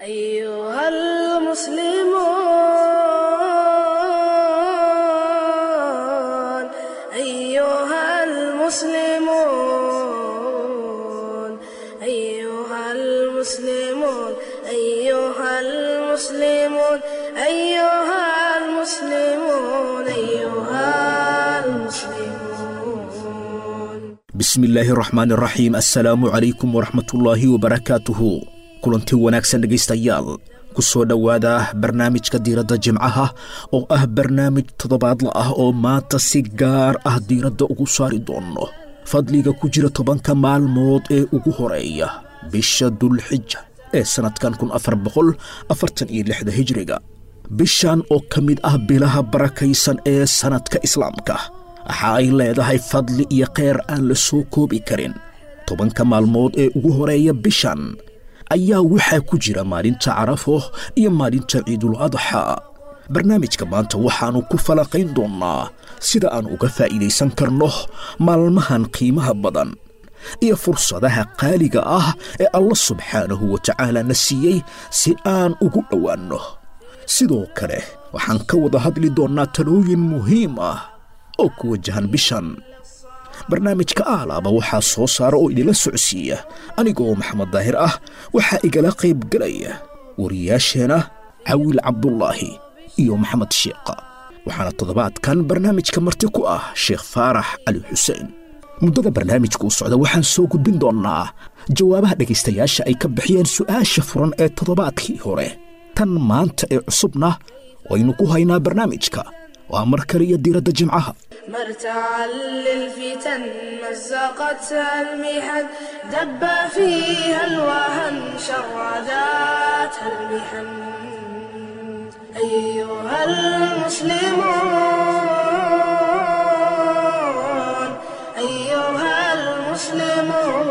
أيها المسلمون أيها المسلمون أيها المسلمون أيها المسلمون أيها المسلمون أيها المسلمون bismillaahi raxmaan raxiim assalaamu calaykum waraxmatullaahi wabarakaatuhu kulanti wanaagsan dhegaystayaal ku soo dhowaada barnaamijka diiradda jimcaha oo ah barnaamij toddobaadla ah oo maanta si gaar ah diiradda ugu saari doonno fadliga ku jira tobanka maalmood ee ugu horeeya bisha dulxija ee sannadkan kun afar boqol afartan iyo lixda hijriga bishan oo ka mid ah bilaha barakaysan ee sannadka islaamka waxa ay leedahay fadli iyo kheyr aan la soo koobi karin tobanka maalmood ee ugu horeeya bishan ayaa waxaa ku jira maalinta carafo iyo maalinta ciidul adxa barnaamijka maanta waxaannu ku falaqayn doonnaa sida aan uga faa'iidaysan karno maalmahan qiimaha badan iyo fursadaha qaaliga ah ee allah subxaanahu wa tacaala na siiyey si aan ugu dhowaanno sidoo kale waxaan ka wada hadli doonnaa talooyin muhiim ah oo ku wajahan bishan barnaamijka aalaaba waxaa soo saara oo idinla socodsiiya anigoo maxamed daahir ah waxaa igala qayb gelaya wariyaasheenna cawiil cabdulaahi iyo maxamed sheekha waxaana toddobaadkan barnaamijka marti ku ah sheekh faarax cali xuseen muddada barnaamijka u socda waxaan soo gudbin doonnaa jawaabaha dhegaystayaasha ay ka bixiyeen su'aasha furan ee toddobaadkii hore tan maanta ee cusubna waynu ku haynaa barnaamijka waa mar kale iyo diiradda jimcaha مرتعا للفتن مزقتها المحن دب فيها الوهن شرداتها المحن أيها المسلمون أيها المسلمون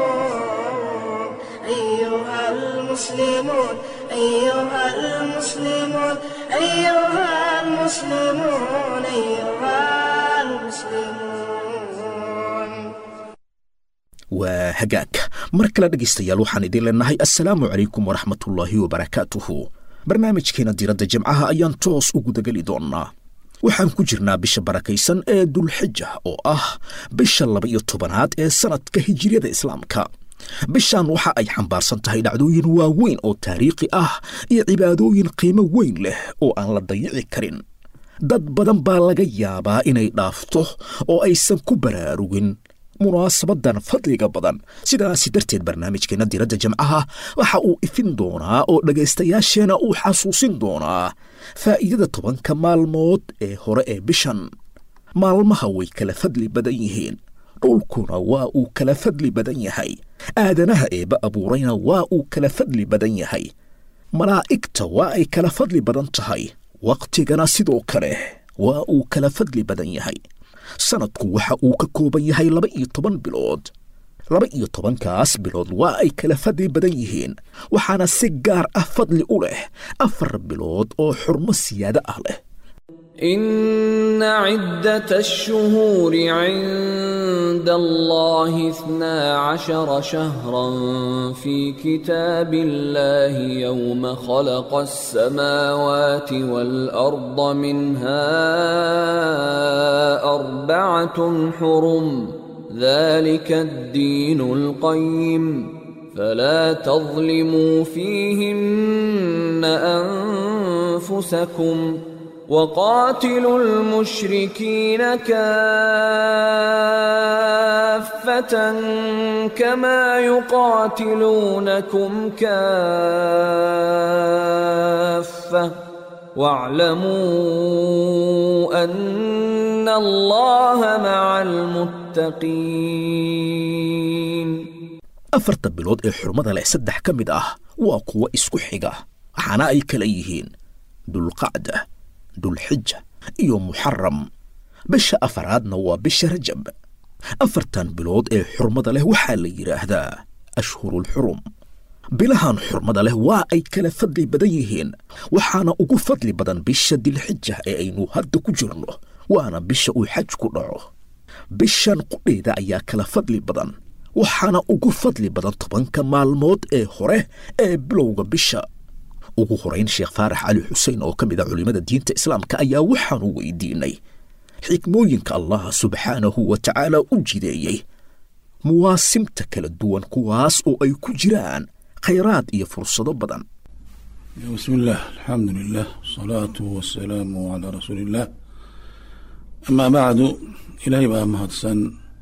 أيها المسلمون أيها المسلمون أيها المسلمون أيها المسلمون waa hagaag mar kale dhegaystayaal waxaan idin leenahay assalaamu calaykum waraxmatullaahi wabarakaatuhu barnaamijkeena diiradda jimcaha ayaan toos u gudageli doonnaa waxaan ku jirnaa bisha barakaysan ee dulxija oo ah bisha laba-iyo tobanaad ee sannadka hijiriyada islaamka bishan waxa ay xambaarsan tahay dhacdooyin waaweyn oo taariikhi ah iyo cibaadooyin qiimo weyn leh oo aan la dayici karin dad badan baa laga yaabaa inay dhaafto oo aysan ku baraarugin munaasabadan fadliga badan sidaasi darteed barnaamijkeenna diiradda jimcaha waxa uu ifin doonaa oo dhegaystayaasheenna uu xasuusin doonaa faa'iidada tobanka maalmood ee hore ee bishan maalmaha way kala fadli badan yihiin dhulkuna waa uu kala fadli badan yahay aadanaha eebba abuurayna waa uu kala fadli badan yahay malaa'igta waa ay kala fadli badan tahay wakhtigana sidoo kale waa uu kala fadli badan yahay sanadku waxa uu ka kooban yahay laba iyo toban bilood laba iyo tobankaas bilood waa ay kala fadli badan yihiin waxaana si gaar ah fadli u leh afar bilood oo xurmo siyaado ah leh إن عدة الشهور عند الله اثنا عشر شهرا في كتاب الله يوم خلق السماوات والأرض منها أربعة حرم ذلك الدين القيم فلا تظلموا فيهن أنفسكم وقاتلوا المشركين كافة كما يقاتلونكم كافة واعلموا أن الله مع المتقين afarta bilood ee xurmada leh saddex ka mid ah waa kuwo isku xiga waxaana ay kala yihiin dulqacda dulxija iyo muxaram bisha afaraadna waa bisha rajab afartan bilood ee xurmada leh waxaa la yidhaahdaa ashhurulxurum bilahan xurmada leh waa ay kala fadli badan yihiin waxaana ugu fadli badan bisha dilxija ee aynu hadda ku jirno waana bisha uu xaj ku dhaco bishan qudheeda ayaa kala fadli badan waxaana ugu fadli badan tobanka maalmood ee hore ee bilowga bisha ugu horayn sheekh faarax cali xuseen oo ka mid a culimmada diinta islaamka ayaa waxaanu weydiinay xikmooyinka allah subxaanahu wa tacaala u jideeyey muwaasimta kala duwan kuwaas oo ay ku jiraan khayraad iyo fursado badan بسم الله الحمد لله والصلاة والسلام على رسول الله أما بعد إلهي بقى مهدسن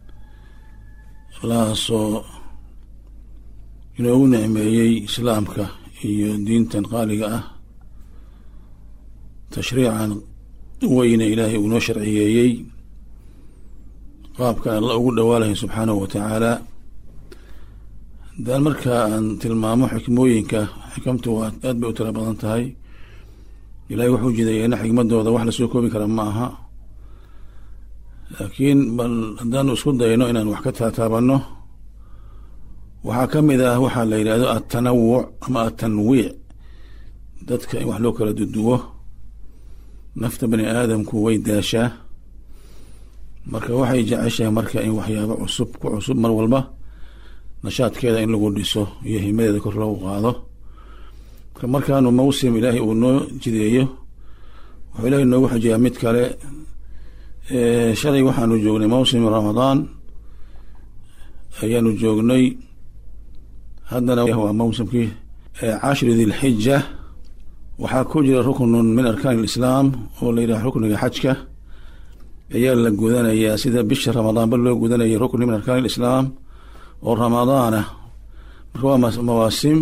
الله سو inoogu nicmeeyey islaamka iyo diintan qaaliga ah tashriican weyne ilaahay uu noo sharciyeeyey qaabkan alla ugu dhawaalahay subxaanahu wa tacaala haddaan markaa aan tilmaamo xikmooyinka xikamtu waa aad bay u tiro badan tahay ilaahay wuxuu jideeyeyna xikmadooda wax lasoo koobi kara ma aha laakiin bal haddaanu isku dayno inaan wax ka taataabanno waxaa ka mid ah waxaa la yidhahdo atanawuc ama atanwiic dadka in wax loo kala duduwo nafta bani aadamku way daashaa marka waxay jeceshahay marka in waxyaabo cusub ku cusub mar walba nashaadkeeda in lagu dhiso iyo himadeeda kor loogu qaado marka markaanu mawsim ilaahay uu noo jideeyo wuxuu ilaahay noogu xajiyaa mid kale shalay waxaanu joognay mawsim ramadaan ayaanu joognay haddana waa mawsimkii cashri dilxija waxaa ku jira ruknun min arkaan alislaam oo la yidhaha rukniga xajka ayaa la gudanayaa sida bisha ramadaanba loo gudanayay rukni min arkaan alislaam oo ramadaana marka waa mawaasim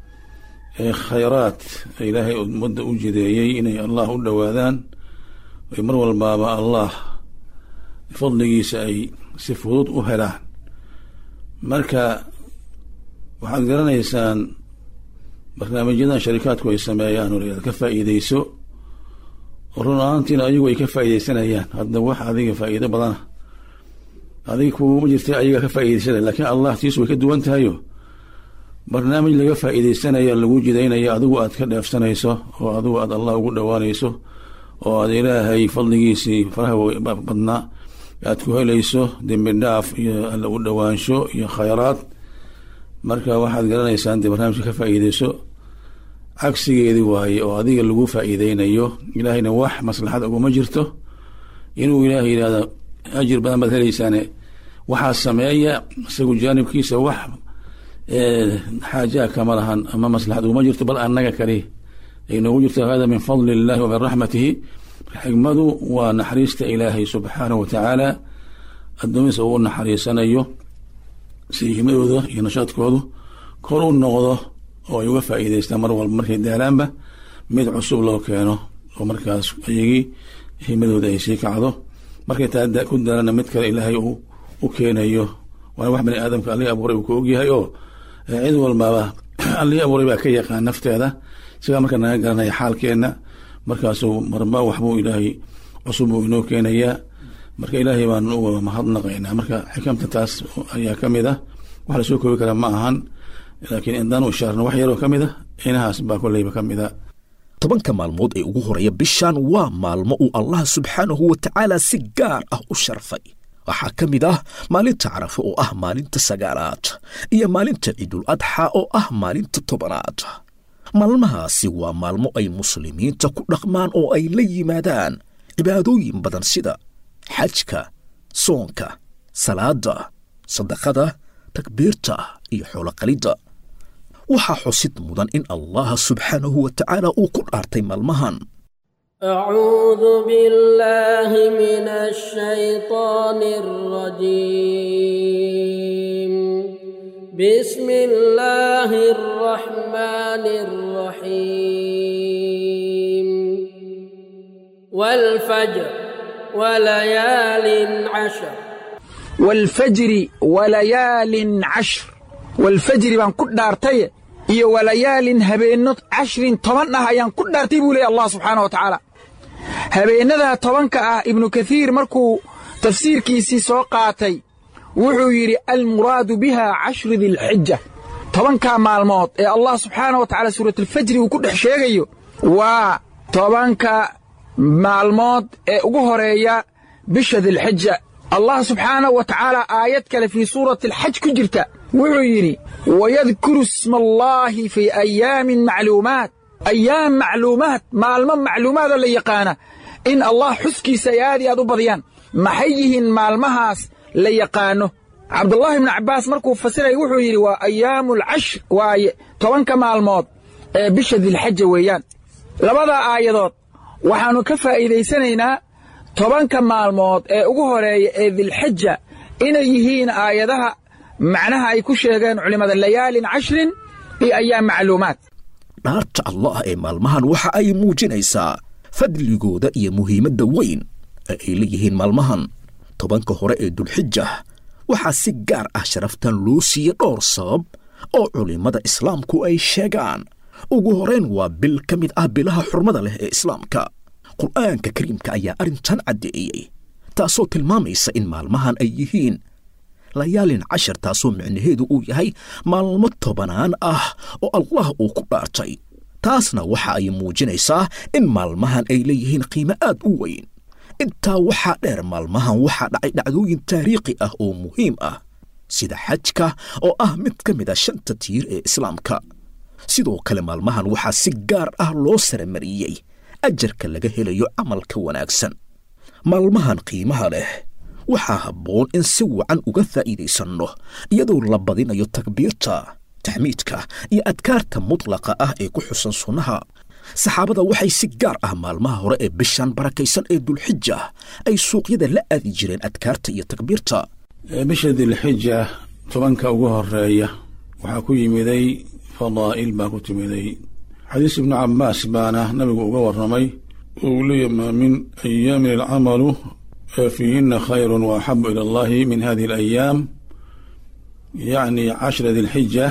khayraat ilaahay ummadda u jideeyey inay allah u dhowaadaan ay mar walbaaba allah fadligiisa ay si fudud u helaan marka waxaad garanaysaan barnaamijyadan sharikaadku ay sameeyaan oo layaad ka faa'iideyso oo run ahaantiina ayagu ay ka faa'iideysanayaan hadda wax adiga faa'iido badana adiga kuuma jirta ayaga ka faa'iideysanaya lakiin allah tiisu way ka duwan tahayo barnaamij laga faa'iideysanaya lagu jidaynaya adigu aad ka dheefsanayso oo adigu aad allah ugu dhowaanayso oo aad ilaahay fadligiisii faraha badnaa aad ku helayso dembi dhaaf iyo alla u dhowaansho iyo khayraad marka waxaad garanaysaan dee barnaamijka ka faa'iideyso cagsigeedi waaye oo adiga lagu faa'iideynayo ilaahayna wax maslaxad uguma jirto inuu ilaahay yidhahdo ajir badan baad helaysaane waxaa sameeya isagu jaanibkiisa wax xaajaa kama lahan ama maslaxad uguma jirto bal annaga kali ay noogu jirto hada min fadli illahi wa min raxmatihi xikmadu waa naxariista ilaahay subxaanahu wa tacaala addoomihiisa uu naxariisanayo si himadooda iyo nashaadkoodu kor u noqdo oo ay uga faa'iideystaan mar walba markay daalaanba mid cusub loo keeno oo markaas ayagii himadooda ay sii kacdo markay taa ku daalana mid kale ilaahay uu u keenayo waana wax bani aadamka allihii abuuray uu ka ogyahay oo cid walbaba allihii abuuray baa ka yaqaan nafteeda isagaa markaa naga garanaya xaalkeenna markaasuu marba waxbuu ilaahay cusub buu inoo keenayaa marka ilaahay baan uga mahadnaqaynaa marka xikamta taas ayaa ka mid ah wax lasoo koobi kara ma ahan laakiin indaan u ishaarno wax yaroo ka mid a inahaas baa kolleyba ka mid a tobanka maalmood ee ugu horreeya bishan waa maalmo uu allah subxaanahu wa tacaala si gaar ah u sharfay waxaa ka mid ah maalinta carafa oo ah maalinta sagaalaad iyo maalinta ciidul adxa oo ah maalinta tobanaad maalmahaasi waa maalmo ay muslimiinta ku dhaqmaan oo ay la yimaadaan cibaadooyin badan sida xajka soonka salaadda sadaqada takbiirta iyo xooloqalidda waxaa xusid mudan in allaha subxaanahu wa tacaala uu ku dhaartay maalmahan أعوذ بالله من الشيطان الرجيم بسم الله الرحمن الرحيم والفجر وليال عشر والفجر وليال عشر والفجر baan ku dhaartay iyo walayaalin habeenno cashrin toban ah ayaan ku dhaartay buu leeya allah subxaana wa tacaala habeennadaa tobanka ah ibnu kathiir markuu tafsiirkiisii soo qaatay wuxuu yidhi almuraadu biha cashru dilxija tobankaa maalmood ee allah subxaana wa tacala suuratulfajri uu ku dhex sheegayo waa tobanka maalmood ee ugu horeeya bisha dilxija allah subxaanahu wa tacaala aayad kale fii suurati alxaj ku jirta wuxuu yidhi wayadkuru isma allaahi fii ayaamin macluumaat ayaam macluumaad maalmo macluumaadoo la yaqaana in allah xuskiisa ay aad iyo aad u badiyaan maxay yihiin maalmahaas la yaqaano cabdullaahi ibnu cabbaas markuu fasiraya wuxuu yidhi waa ayaamu alcashr waaye tobanka maalmood ee bisha dilxaja weeyaan labadaa aayadood waxaannu ka faa'iidaysanaynaa tobanka maalmood ee ugu horeeya ee dilxaja inay yihiin aayadaha macnaha ay ku sheegeen culimmada layaalin cashrin iyo ayaam macluumaad dhaarta allah ee maalmahan waxa ay muujinaysaa fadligooda iyo muhiimadda weyn ee ay leeyihiin maalmahan tobanka hore ee dulxija waxaa si gaar ah sharaftan loo siiye dhowr sabab oo culimmada islaamku ay sheegaan ugu horayn waa bil ka mid ah bilaha xurmada leh ee islaamka qur'aanka kariimka ayaa arrintan caddeeyey taasoo tilmaamaysa in maalmahan ay yihiin layaalin cashar taasoo micnaheedu uu yahay maalmo tobanaan ah oo allah uu ku dhaartay taasna waxa ay muujinaysaa in maalmahan ay leeyihiin qiimo aad u weyn intaa waxaa dheer maalmahan waxaa dhacay dhacdooyin taariikhi ah oo muhiim ah sida xajka oo ah mid ka mid a shanta tiir ee islaamka sidoo kale maalmahan waxaa si gaar ah loo saramariyey ajarka laga helayo camalka wanaagsan maalmahan qiimaha leh waxaa habboon in si wacan uga faa'iidaysanno iyadoo la badinayo takbiirta taxmiidka iyo adkaarta mutlaqa ah ee ku xusan sunnaha saxaabada waxay si gaar ah maalmaha hore ee bishan barakaysan ee dulxija ay suuqyada la aadi jireen adkaarta iyo takbiirta bisha dilxija tobanka ugu horeeya waxaa ku yimiday fadaa'il baa ku timiday xadiis ibnu cabaas baana nabigu uga warramay uu leeyahy maa min ayaamin alcamalu fiihina khayru waaxabu ila allahi min hadihi alayaam yacni cashra dilxija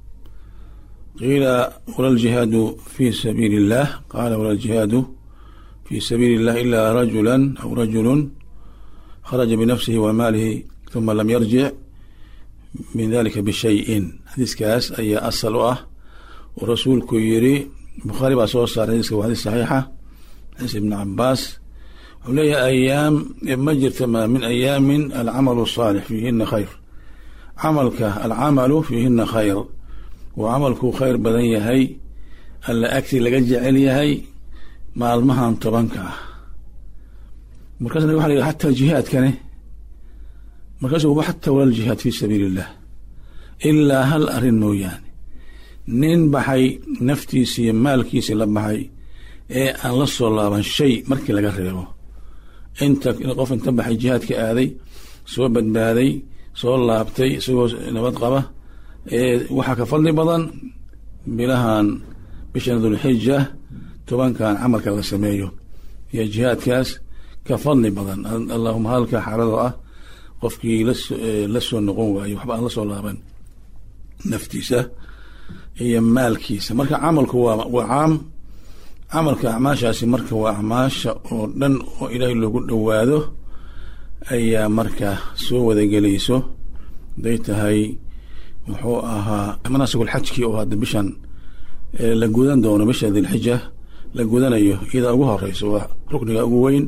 qiila wala ljihaadu fi sabiili illah qaala wala ljihaadu fi sabiili illah ila rajula aw rajulu kharaja binafsihi wa maalihi uma lam yarjic min dalika bishayin xadiiskaas ayaa asal u ah oo rasuulku yiri bukhaari baa soo saaray xadiiska waa xadiis saxiixa xadiis ibnu cabaas wuxuu leeyahay ayaam ma jirta ma min ayaamin alcamalu saalix fiihina khayr camalka alcamalu fiihina khayr uu camalku khayr badan yahay alla agti laga jecel yahay maalmahan tobanka ah markaasna waxa la yidhi xataa jihaadkane markaasuu xataa wala ljihaad fi sabiili illah ilaa hal arrin mooyaane nin baxay naftiisa iyo maalkiisii la baxay ee aan la soo laaban shay markii laga reebo inta qof inta baxay jihaadka aaday soo badbaaday soo laabtay isagoo nabad qaba ee waxaa ka fadli badan bilahan bishan dulxija tobankan camalka la sameeyo iyo jihaadkaas ka fadli badan allahuma halka xaaladoo ah qofkii la soo noqon waayo waxba aan la soo laaban naftiisa iyo maalkiisa marka camalku waa waa caam camalka acmaashaasi marka waa acmaasha oo dhan oo ilaahay loogu dhowaado ayaa marka soo wadagelayso haday tahay muxuu ahaa manaasigulxajkii oo hadda bishan la gudan doono bisha dilxija la gudanayo iyadaa ugu horeyso waa rukniga ugu weyn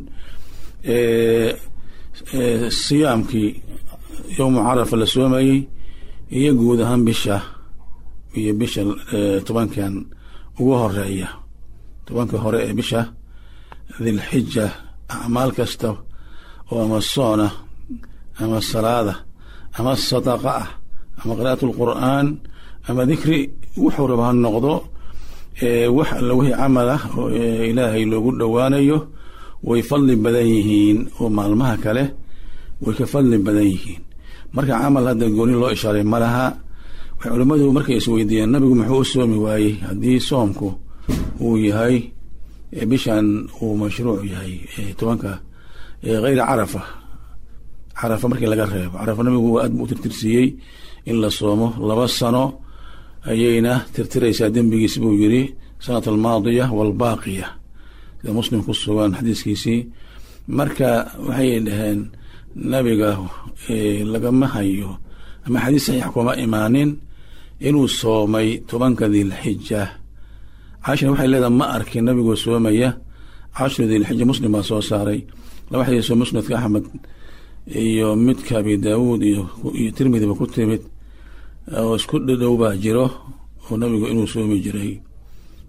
siyaamkii yowmu carafa la soomayey iyo guud ahaan bisha iyo bisha tobankan ugu horeeya tobanka hore ee bisha dilxija acmaal kasta oo ama soona ama salaada ama sadaqa ah ama qira'at lqur'aan ama dikri wuxuu raba ha noqdo wax alla wixii camal ah oo ilaahay loogu dhowaanayo way fadli badan yihiin oo maalmaha kale way ka fadli badan yihiin marka camal hadda gooni loo ishaaray ma laha waxay culimmadu markay isweydiiyeen nabigu muxuu u soomi waayey haddii soomku uu yahay bishan uu mashruuc yahay tobanka hayra carafa carafa markii laga reebo carafa nabigu waa aad bu u tirtirsiiyey in la soomo laba sano ayayna tirtiraysaa dembigiis buu yiri sanat almaadiya waalbaaqiya sida muslim ku sugan xadiiskiisii marka waxay dhaheen nabiga lagama hayo ama xadiis saxiix kuma imaanin inuu soomay tobanka dilxija caashina waxay leedahay ma arkin nabigoo soomaya cashru dilxija muslim baa soo saaray laba xadiisoo musnadka axmed iyo midka abi daawuud iyo tirmidiba ku timid oo isku dhadhow baa jiro oo nabigu inuu soomi jiray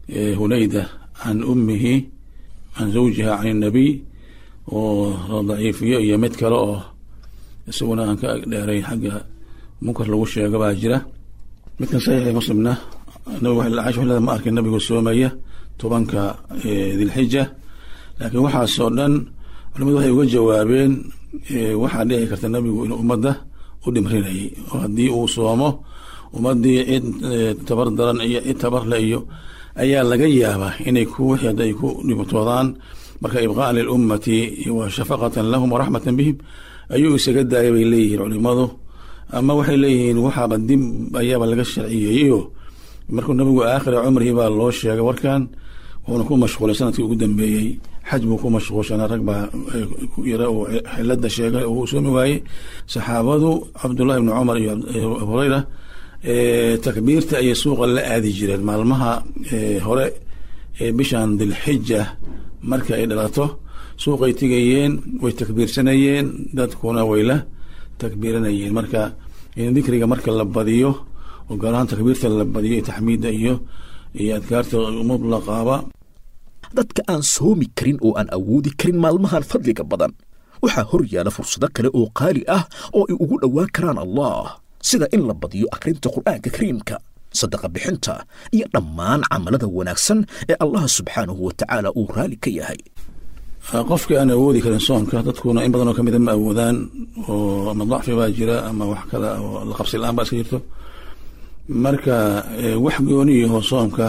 hunayda can ummihi can zawjiha can innabiy oo daciifiyo iyo mid kale oo isaguna aan ka dheerayn xagga munkar lagu sheego baa jira midkan saxiixi muslimna nabigu caisha waxay leedahay ma arkin nabigu soomaya tobanka dilxija laakiin waxaasoo dhan culimadu waxay uga jawaabeen waxaa dhici karta nabigu inuu ummadda u dhimrinayay oo haddii uu soomo ummadii cid tabar daran iyo cid tabarle iyo ayaa laga yaabaa inay ku wixii hadda ay ku dhibtoodaan marka ibqaan lilummati wa shafaqatan lahum waraxmatan bihim ayuu isaga daaya bay leeyihiin culimadu ama waxay leeyihiin waxaaba dib ayaaba laga sharciyeeyeyo markuu nabigu aakhira cumrihi baa loo sheegay warkan wuuna ku mashquulay sanadkii ugu dambeeyey xaj buu ku mashquulshanaa rag baa yara uu xilada sheegay oo uu soomi waayey saxaabadu cabdullahi ibni cumar iyo abu hureyra takbiirta ayay suuqa la aadi jireen maalmaha hore ee bishan dilxija marka ay dhalato suuqay tegayeen way takbiirsanayeen dadkuna way la takbiiranayeen marka in dikriga marka la badiyo oo gaar ahaan takbiirta la badiyo taxmiidda iyo iyo adkaarta mutlaqaaba dadka aan soomi karin oo aan awoodi karin maalmahan fadliga badan waxaa hor yaala fursado kale oo qaali ah oo ay ugu dhowaan karaan allah sida in la badiyo akhrinta qur'aanka kariimka sadaqa bixinta iyo dhammaan camalada wanaagsan ee allah subxaanahu wa tacaala uu raali ka yahay qofkii aan awoodi karin soonka dadkuna in badan oo kamida ma awoodaan oo ama dacfi baa jira ama wax kale oo la qabsi la-aan baa iska jirto marka wax gooniyaho soomka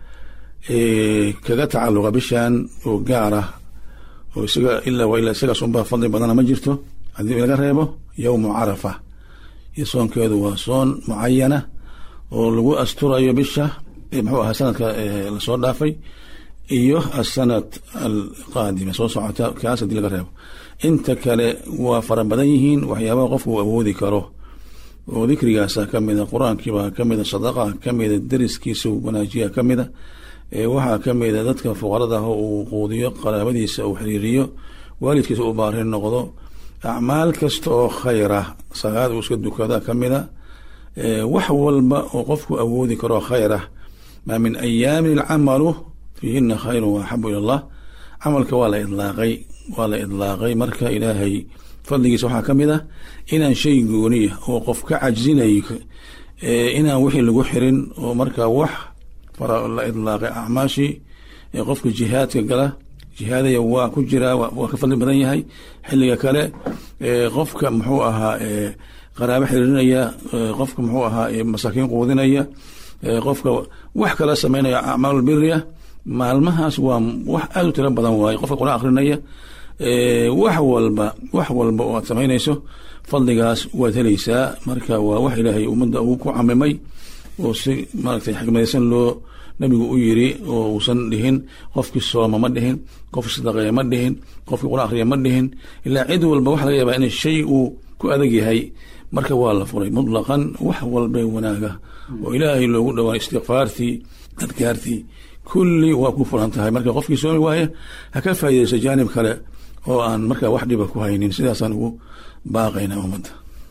kaga tacaluqa bishan oo gaara oo isaga ilaa waa ilaa isagaas unbaa fadli badana ma jirto haddii laga reebo yowmu carafa iyo soonkeedu waa soon mucayana oo lagu asturayo bisha muxuu ahaa sanadka lasoo dhaafay iyo asanad alqaadima soo socota kaas haddii laga reebo inta kale waa fara badan yihiin waxyaabaha qofku uu awoodi karo oo dikrigaasa kamida qur-aankiibaa kamida sadaqa kamida deriskiisa wanaajiya kamida waxaa kamida dadka fuqarada ah uu quudiyo qaraabadiisa uu xiriiriyo waalidkiisa u baarin noqdo acmaal kasta oo khayra salaad uu iska dukada kamida wax walba oo qofku awoodi karo khayra maa min ayaamin alcamalu fiihina khayru waaxabu ila allah camalka waa la idlaaqay waa la idlaaqay marka ilaahay fadligiisa waxaa kamid ah inaan shay gooniya oo qof ka cajzinayo inaan wixii lagu xirin oo marka wax fara la idlaaqay acmaashii qofka jihaadka gala jihaadaya waa ku jiraa waa ka fadli badan yahay xilliga kale qofka muxuu ahaa qaraabo xiriirinaya qofka muxuu ahaa masaakiin quudinaya qofka wax kala sameynaya acmaal biriya maalmahaas waa wax aada u tiro badan waaye qofka quraan akrinaya wax walba wax walba oo aad samaynayso fadligaas waad helaysaa marka waa wax ilaahay ummadda uu ku camimay oo si maaragtay xikmadaysan loo nabigu u yiri oo uusan dhihin qofkii sooma ma dhihin qofkii sadaqeeya ma dhihin qofkii quraan akhriya ma dhihin ilaa cid walba waxa laga yaabaa in shay uu ku adag yahay marka waa la furay mutlaqan wax walba wanaaga oo ilaahay loogu dhawaa istikfaartii adkaartii kulli waa ku furan tahay marka qofkii soomi waaya ha ka faa'iidayso jaanib kale oo aan markaa wax dhiba ku haynin sidaasaan ugu baaqayna ummadda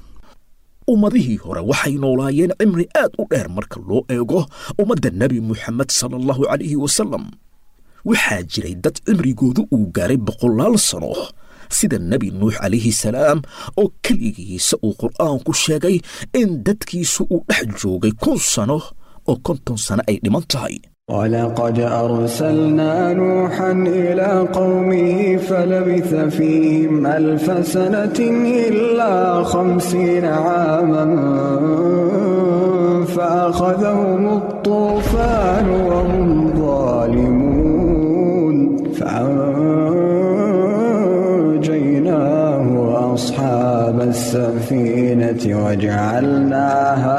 ummadihii hore waxay noolaayeen cimri aad u dheer marka loo eego ummadda nebi muxamed sala allahu calayhi wasalam waxaa jiray dad cimrigoodu uu gaaray boqolaal sano sida nebi nuux calayhi salaam oo keligiisa uu qur'aanku sheegay in dadkiisu uu dhex joogay kun sano oo konton sano ay dhiman tahay ولقد أرسلنا نوحا إلى قومه فلبث فيهم ألف سنة إلا خمسين عاما فأخذهم الطوفان وهم ظالمون فأنجيناه وأصحاب السفينة وجعلناها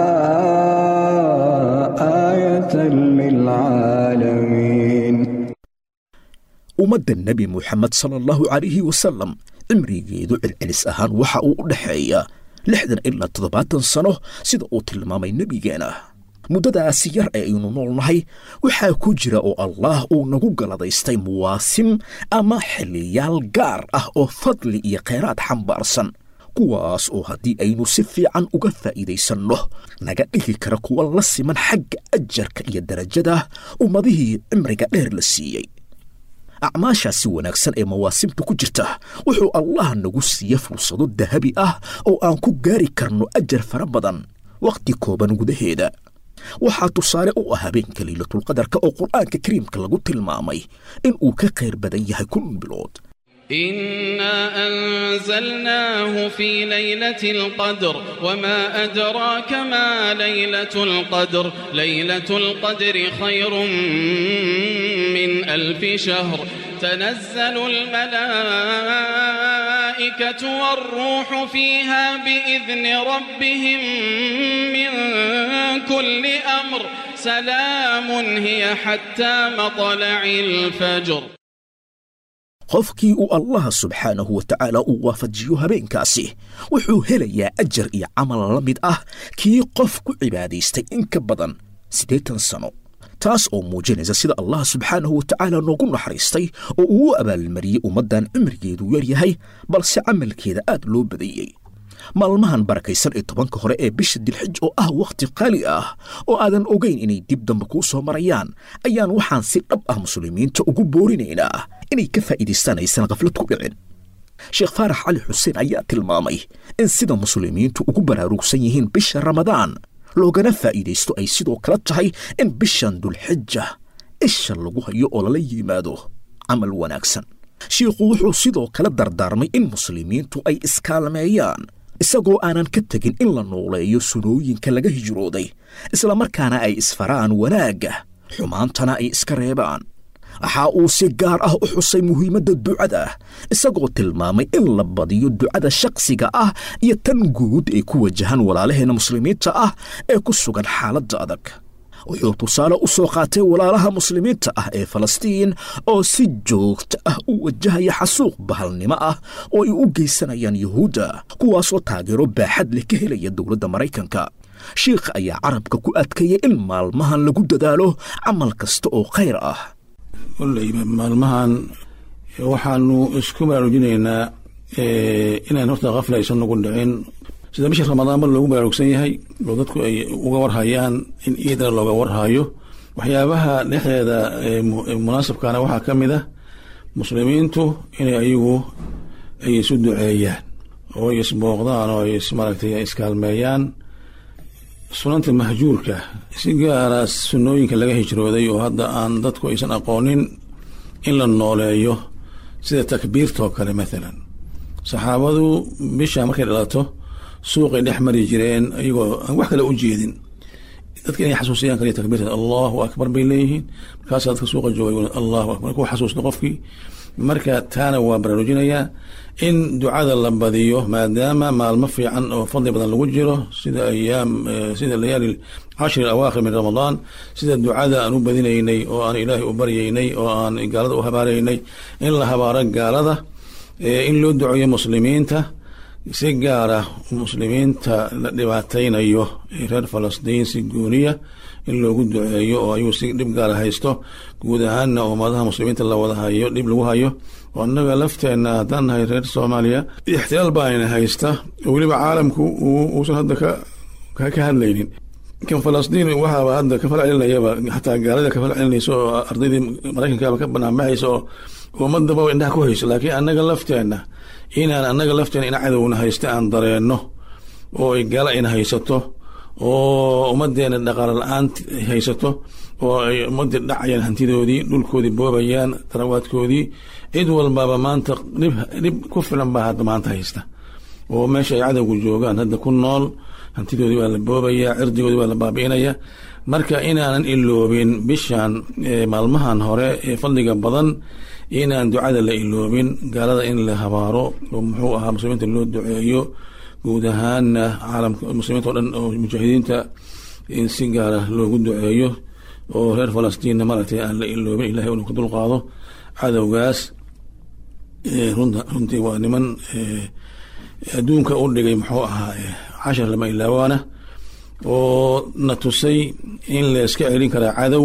آية للعالمين ummadda nebi muxamed sala allahu calayhi wasalam cimrigeedu celcelis ahaan waxa uu u dhexeeya lixdan ilaa toddobaatan sano sida uu tilmaamay nebigeena muddadaasi yar ee aynu noolnahay waxaa ku jira oo allaah uu nagu galadaystay muwaasim ama xiliyaal gaar ah oo fadli iyo khayraad xambaarsan kuwaas oo haddii aynu si fiican uga faa'iidaysanno naga dhigi kara kuwa la siman xagga ajarka iyo darajada ummadihii cimriga dheer la siiyey acmaashaasi wanaagsan ee mawaasimta ku jirta wuxuu allah nagu siiye fursado dahabi ah oo aan ku gaari karno ajar fara badan wakhti kooban gudaheeda waxaa tusaale u ah habeenka leylatulqadarka oo qur'aanka kariimka lagu tilmaamay in uu ka khayr badan yahay kun bilood إنا أنزلناه في ليلة القدر وما أدراك ما ليلة القدر ليلة القدر خير من ألف شهر تنزل الملائكة والروح فيها بإذن ربهم من كل أمر سلام هي حتى مطلع الفجر qofkii uu allah subxaanahu wa tacaala uu waafajiyo habeenkaasi wuxuu helayaa ajar iyo camal la mid ah kii qof ku cibaadaystay in ka badan siddeetan sano taas oo muujinaysa sida allah subxaanahu wa tacaala noogu naxariistay oo uu u abaalmariyey ummaddan cimrigeedu yar yahay balse camalkeeda aad loo badiyey maalmahan barakaysan ee tobanka hore ee bisha dilxij oo ah wakhti qaali ah oo aadan ogayn inay dib dambe kuu soo marayaan ayaan waxaan si dhab ah muslimiinta ugu boorinaynaa inay ka faa'iidaystaan aysan khaflad ku dhicin sheekh faarax cali xuseen ayaa tilmaamay in sida muslimiintu ugu baraarugsan yihiin bisha ramadaan loogana faa'iidaysto ay sidoo kale tahay in bishan dulxija isha lagu hayo oo lala yimaado camal wanaagsan shiikhu wuxuu sidoo kale dardaarmay in muslimiintu ay iskaalmeeyaan isagoo aanan ka tegin in la nooleeyo sunooyinka laga hijrooday islamarkaana ay isfaraan wanaagga xumaantana ay iska reebaan waxa uu si gaar ah u xusay muhiimadda ducada isagoo tilmaamay in la badiyo ducada shakhsiga ah iyo tan guud ay ku wajahaan walaalaheenna muslimiinta ah ee ku sugan xaaladda adag wuxuu tusaale u soo qaatay walaalaha muslimiinta ah ee falastiin oo si joogta ah u wajahaya xasuuq bahalnimo ah oo ay u geysanayaan yuhuudda kuwaasoo taageero baaxad leh ka helaya dowladda maraykanka shiikha ayaa carabka ku adkeeyay in maalmahan lagu dadaalo camal kasta oo khayr ah koleyba maalmahan waxaanu isku baraarujinaynaa inaan horta kafla aysan nagu dhicin sida bisha ramadaanba loogu baraarugsan yahay oo dadku ay uga warhayaan in iidana looga warhayo waxyaabaha dhexdeeda munaasabkana waxaa ka mid ah muslimiintu inay ayagu ay isu duceeyaan oo ay isbooqdaan oo ay maaragtay iskaalmeeyaan sunanta mahjuurka si gaara sunnooyinka laga hijrooday oo hadda aan dadku aysan aqoonin in la nooleeyo sida takbiirtoo kale maalan saxaabadu bisha markay dhalato suuqay dhex mari jireen iyagoo aan wax kale u jeedin dadka inay xasuusiyaan kaliya takbiirta allahu akbar bay leeyihiin markaasaa dadka suuqa jooga allahu akbar ku xasuusto qofkii marka taana waa baraarujinayaa in ducada la badiyo maadaama maalmo fiican oo fadli badan lagu jiro sida ayaam sida layaali cashri awaakhir min ramadaan sida ducada aan u badinaynay oo aan ilaahay u baryaynay oo aan gaalada u habaaraynay in la habaaro gaalada in loo duceeyo muslimiinta si gaara muslimiinta la dhibaataynayo reer falastiin si gooniya in loogu duceeyo oo ayuu si dhib gaara haysto guud ahaanna ummadaha muslimiinta la wada hayo dhib lagu hayo oo annaga lafteenna haddaan nahay reer soomaaliya ixtilaal baana haysta oo weliba caalamku uusan hadda ka ka hadlaynin kan falastiin waxaaba hadda ka fal celinayaba xataa gaalada ka fal celinaysa oo ardaydii maraykankaaba ka banaanbaxaysa oo ummadaba indhaha ku hayso laakiin annaga lafteenna inaan annaga lafteena ina cadowna haysta aan dareenno oo ay gaala ina haysato oo ummadeena dhaqaalo la-aan haysato oo ay ummadii dhacayaan hantidoodii dhulkoodii boobayaan darawaadkoodii cid walbaba maanta dhib dhib ku filan baa hadda maanta haysta oo meesha ay cadowgu joogaan hadda ku nool hantidoodii waa la boobayaa cirdigoodii waa la baabi'inaya marka inaanan iloobin bishan maalmahan hore ee fadliga badan inaan ducada la iloobin gaalada in la habaaro oo muxuu ahaa muslimiinta loo duceeyo guud ahaana caalamka muslimiinta o dhan oo mujaahidiinta in si gaara loogu duceeyo oo reer falastiinna maaragtay aan la iloobin ilahay unu ka dulqaado cadowgaas runtii waa niman adduunka u dhigay muxuu ahaa cashar lama ilaawaana oo na tusay in la iska celin karaa cadow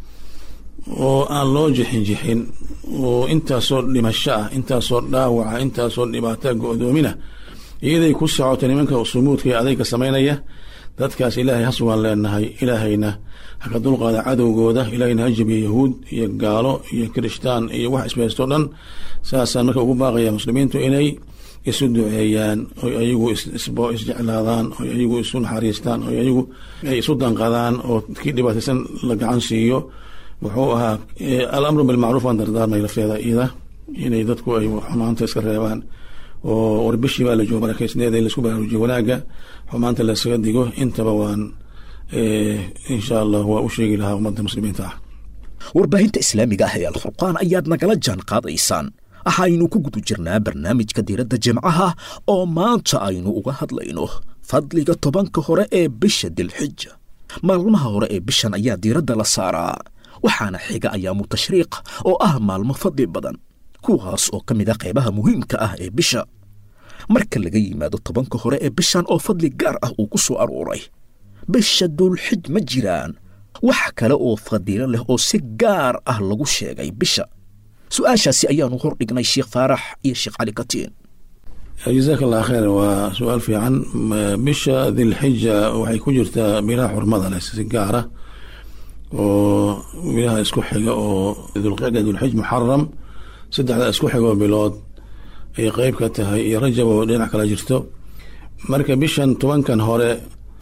oo aan loo jixin jixin oo intaasoo dhimasho ah intaasoo dhaawaca intaasoo dhibaataa go-doomina iyaday ku socoto nimanka sumuudka ee adayga samaynaya dadkaas ilaahay ha sugan leenahay ilaahayna ha ka dulqaada cadowgooda ilaahayna ha jabiya yahuud iyo gaalo iyo kirishtaan iyo wax isbaysto dhan saasaan marka ugu baaqaya muslimiintu inay isu duceeyaan oy ayagu isjeclaadaan oy ayagu isu naxariistaan oy ayagu ay isu danqadaan oo kii dhibaataysan la gacan siiyo wuxuu ahaa alamru bilmacruuf aan dardaarmay lafteeda iyada inay dadku ay xumaanta iska reebaan oo warbishii baa la joogo barakeysneeda in laisku baraarujiyo wanaagga xumaanta laysaga digo intaba waan insha allah waa u sheegi lahaa ummadda muslimiinta ah warbaahinta islaamiga ah ee alfurqaan ayaad nagala jaan qaadaysaan waxaynu ku guda jirnaa barnaamijka diiradda jimcaha oo maanta aynu uga hadlayno fadliga tobanka hore ee bisha dilxija maalmaha hore ee bishan ayaa diiradda la saaraa waxaana xiga ayaamu tashriiq oo ah maalmo fadli badan kuwaas oo ka mid a qaybaha muhiimka ah ee bisha marka laga yimaado tobanka hore ee bishan oo fadli gaar ah uu ku soo arooray bisha dulxij ma jiraan wax kale oo fadiilo leh oo si gaar ah lagu sheegay bisha su-aashaasi ayaanu hor dhignay sheekh faarax iyo sheekh cali katiin jazaak allah khayr waa su-aal fiican bisha dilxija waxay ku jirtaa bilaha xurmada leh si gaara oo bilaha isku xiga oo dulqicda dulxij muxaram saddexda isku xigoo bilood ay qeyb ka tahay iyo rajab oo dhinac kala jirto marka bishan tobankan hore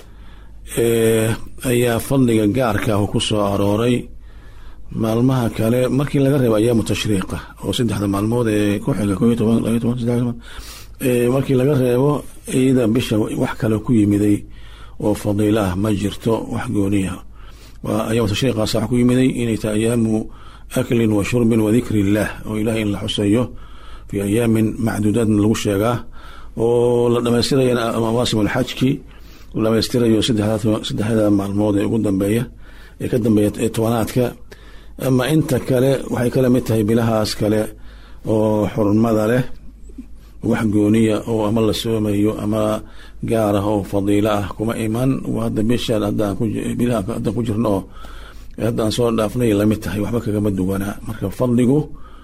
ayaa fadliga gaarka ah ku soo arooray maalmaha kale markii laga reebo ayaamu tashriiqa oo saddexda maalmood ee ku xiga ko iyo toban labayo toban saddex toban markii laga reebo iyada bisha wax kale ku yimiday oo fadiilo ah ma jirto wax gooniya waa ayaamu tashriiqaas wax ku yimiday inay tahay ayaamu aklin wa shurbin wa dikri illaah oo ilahay in la xuseeyo fii ayaamin macduudaadna lagu sheegaa oo la dhamaystiraya mawaasim alxajki la dhamaystirayo saddexda maalmood ee ugu dambeeya ee ka dambeeya ee tobanaadka ama inta kale waxay kala mid tahay bilahaas kale oo xurmada leh wax gooniya oo ama la soomayo ama gaar ah oo fadiilo ah kuma iman hadda bishan bilaha haddaan ku jirno oo haddaan soo dhaafnay lamid tahay waxba kagama duwanaa marka fadligu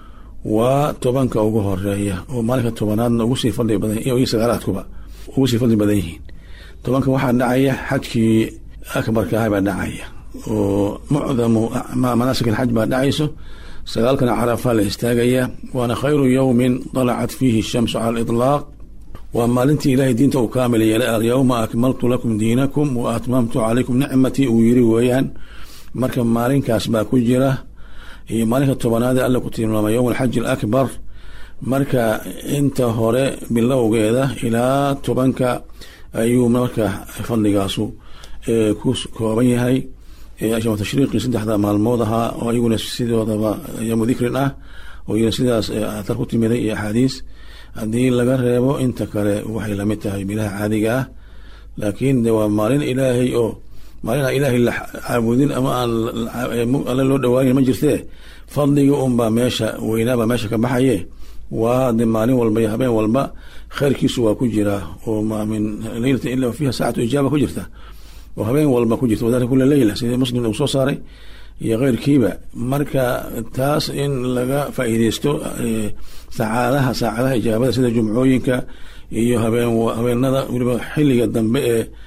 waa tobanka ugu horeeya oo maalinka tobanaadna ugu sii fadli badan iyo sagaalaadkuba ugu sii fadli badan yihiin tobanka waxaa dhacaya xajkii akbarka ah baa dhacaya oo mucdamu manaasik alxaj baa dhacayso sagaalkana carafa la istaagaya waana khayru yowmin dalacat fiihi shamsu cala aliطlaaq waa maalintii ilaahay diinta uu kaamil yeelay alyowma akmaltu lakum diinakum wa atmamtu calaykum nicmatii uu yiri weeyaan marka maalinkaas baa ku jira iyo maalinka tobanaad ee alla ku tilmaamay yowm alxaji alakbar marka inta hore bilowgeeda ilaa tobanka ayuu marka fadligaasu ku kooban yahay ashama tashriiqii saddexda maalmood ahaa oo ayaguna sidoodaba ayaamu dikrin ah oo iyana sidaas athar ku timiday iyo axaadiis haddii laga reebo inta kale waxay lamid tahay bilaha caadiga ah laakiin de waa maalin ilaahay oo maalin aan ilaahay la caabudin ama aan alle loo dhawaanin ma jirtee fadliga unbaa meesha weynaabaa meesha ka baxaye waa de maalin walba iyo habeen walba khayrkiisu waa ku jiraa oo maa min leylata ila fiiha saacatu ijaaba ku jirta oo habeen walba ku jirta wadalika kula leyla sidii muslim uu soo saaray iyo keyrkiiba marka taas in laga faa'iideysto sacaadaha saacadaha ijaabada sida jumcooyinka iyo habeen habeenada weliba xilliga dambe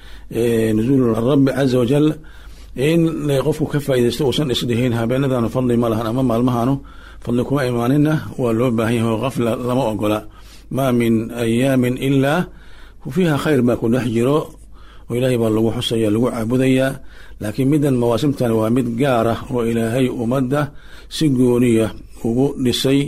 ee nuzuul rabbi caza wajal in qofku ka faaideysto uusan isdhihin habeenadanu fadli ma lahan ama maalmahanu fadli kuma imaanina waa loo baahan yahay oo kafla lama ogola maa min ayaamin ilaa fiiha khayr baa ku dhex jiro oo ilaahay baa lagu xusaya lagu caabudayaa laakiin middan mawaasimtan waa mid gaar ah oo ilaahay ummadda si gooniya ugu dhisay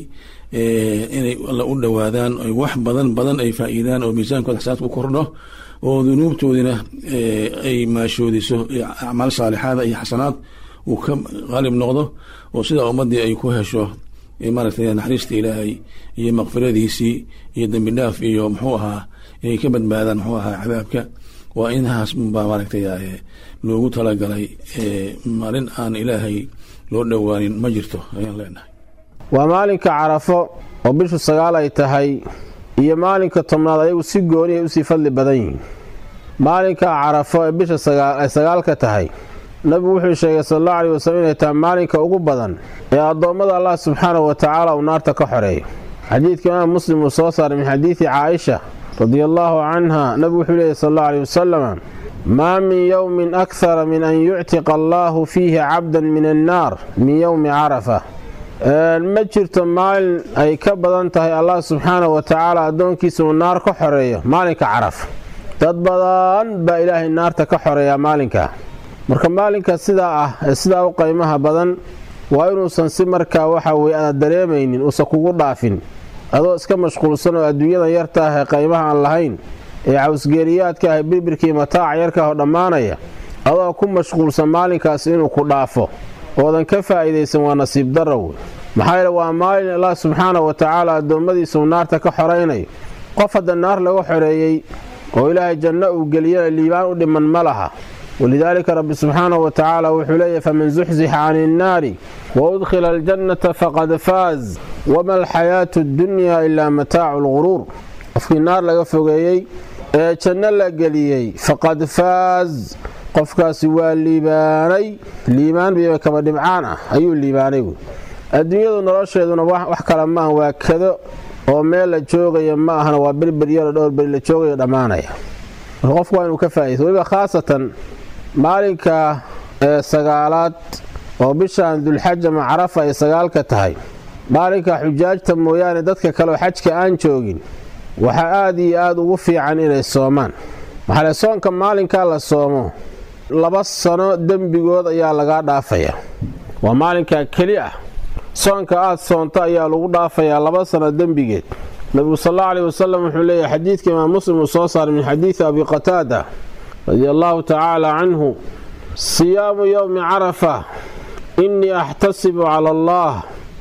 inay alla u dhowaadaan ay wax badan badan ay faa'iidaan oo miisaankooda xasaadka u kordho oo dunuubtoodina ay maashoodiso acmaal saalixaada iyo xasanaad uu ka qaalib noqdo oo sidaa ummaddii ay ku hesho maaragtay naxariista ilaahay iyo makfiradiisii iyo dembi dhaaf iyo muxuu ahaa inay ka badbaadaan muxuu ahaa cadaabka waa inahaas baa maaragtay loogu talagalay maalin aan ilaahay loo dhowaanin ma jirto ayaan leenahay waa maalinka carafo oo bishu sagaal ay tahay iyo maalinka tobnaad ayagu si gooni ay usii fadli badan yihiin maalinka carafo ee bisha ay sagaal ka tahay nabigu wuxuu sheegay sal allahu aleyh wasallam inay tahay maalinka ugu badan ee addoommada allah subxaanahu wa tacaala uu naarta ka xoreeyo xadiidka imaam muslim uu soo saaray min xadiidi caaisha radia allaahu canha nabigu wuxuu leeyay sal allau aleyh wasalam maa min yowmin akhara min an yuctiqa allaahu fiihi cabdan min annaar min yowmi carafa ma jirto maalin ay ka badan tahay allah subxaanahu wa tacaala addoonkiisa uu naar ka xoreeyo maalinka carafa dad badan baa ilaahay naarta ka xoreeyaa maalinkaa marka maalinka sidaa ah ee sidaa u qaymaha badan waa inuusan si markaa waxa weye aad dareemaynin uusan kugu dhaafin adoo iska mashquulsan oo adduunyadan yarta ah ee qaymaha aan lahayn ee cawsgeeriyaadka ah birbirkii mataaca yarka oo dhammaanaya adoo ku mashquulsan maalinkaas inuu ku dhaafo oodan ka faa'iidaysan waa nasiib darrow maxaa yeele waa maalin allah subxaana wa tacaala addoommadiisuu naarta ka xoraynayo qof hadda naar laga xoreeyey oo ilaahay janno uu geliyana liibaan u dhiman ma laha walidaalika rabbi subxaanahu wa tacaala wuxuu leeyahy faman zuxzixa cani innaari wa udkhila aljannata faqad faaz wama alxayaatu addunyaa ilaa mataacu lguruur qofkii naar laga fogeeyey ee janno la geliyey faqad faaz qofkaasi waa liibaanay liibaan biba kaba dhibcaan ah ayuu liibaanay adduunyadu nolosheeduna wax kale maaha waa kado oo meel la joogaya ma ahna waa berberyaro dhowr beri la joogayo dhammaanaya marka qofku waa inuu ka faa'idaysto weliba khaasatan maalinka ee sagaalaad oo bishaan dulxaja macarafa ay sagaalka tahay maalinka xujaajta mooyaane dadka kaleoo xajka aan joogin waxaa aada iyo aada ugu fiican inay soomaan maxaale soonka maalinkaa la soomo laba sano dembigood ayaa lagaa dhaafayaa waa maalinkaa keli ah soonka aad soonto ayaa lagu dhaafayaa laba sano dembigeed nabigu sal allau aleyh wasalam wuxuu leeyahy xadiidka imaam muslim uu soo saaray min xadiidi abi qataada radia allaahu tacaala canhu siyaamu yowmi carafa innii axtasibu cala allah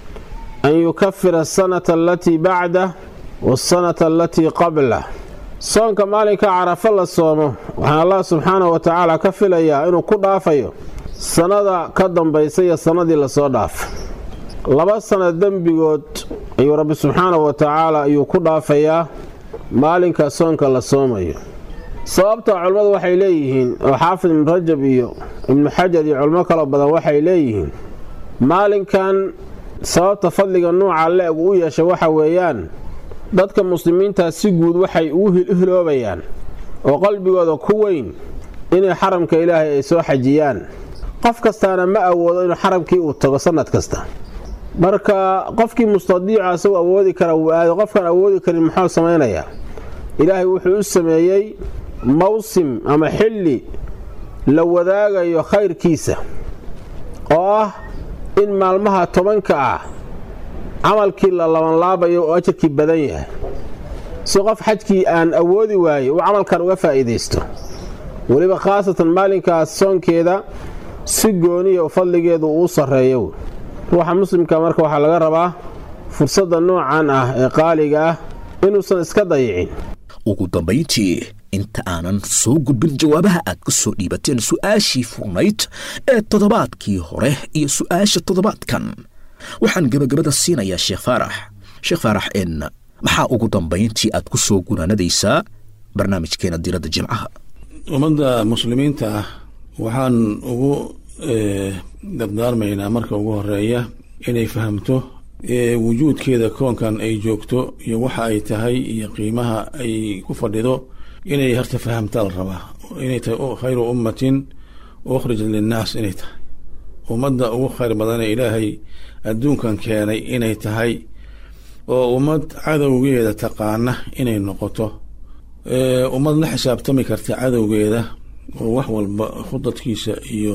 an yukafira asanata alatii bacdah waasanata alatii qablah soonka maalinka carafo la soomo waxaan allah subxaanahu wa tacaala ka filayaa inuu ku dhaafayo sannada ka dambaysa iyo sannadii lasoo dhaafo laba sana dembigood ayuu rabbi subxaanahu wa tacaala ayuu ku dhaafayaa maalinka soonka la soomayo sababta culimmadu waxay leeyihiin oo xaafid ibnu rajab iyo ibnu xajar iyo culimo kaloo badan waxay leeyihiin maalinkan sababta fadliga nuuca le-eg u yeesha waxa weeyaan dadka muslimiintaa si guud waxay ugu hiloobayaan oo qalbigooda ku weyn inay xaramka ilaahay ay soo xajiyaan qof kastaana ma awoodo inuu xaramkii uu tago sannad kasta marka qofkii mustadiica isagu awoodi kara wuu aado qofkaan awoodi karin muxuu samaynayaa ilaahay wuxuu u sameeyey mawsim ama xilli la wadaagayo khayrkiisa oo ah in maalmaha tobanka ah camalkii la labanlaabayo oo ajarkii badan yahay si qof xajkii aan awoodi waayey uu camalkan uga faa'iidaysto weliba khaasatan maalinkaas soonkeeda si gooniya u fadligeedu uu sarreeyo ruuxa muslimka marka waxaa laga rabaa fursadda noocan ah ee qaaliga ah inuusan iska dayicin ugu dambayntii inta aanan soo gudbin jawaabaha aad ka soo dhiibateen su'aashii furnayd ee toddobaadkii hore iyo su'aasha toddobaadkan waxaan gebagabada siinayaa sheekh faarax sheekh faarax en maxaa ugu dambayntii aad ku soo gunaanadaysaa barnaamijkeena diradda jimcaha ummadda muslimiinta ah waxaan ugu dardaarmaynaa marka ugu horeeya inay fahamto wujuudkeeda koonkan ay joogto iyo waxa ay tahay iyo qiimaha ay ku fadhido inay harta fahamtaa la rabaa inay tahay khayru ummatin ukhrij linnaas inay tahay ummadda ugu khayr badan ee ilaahay adduunkan keenay inay tahay oo ummad cadowgeeda taqaana inay noqoto ummad la xisaabtami karta cadowgeeda oo wax walba khudadkiisa iyo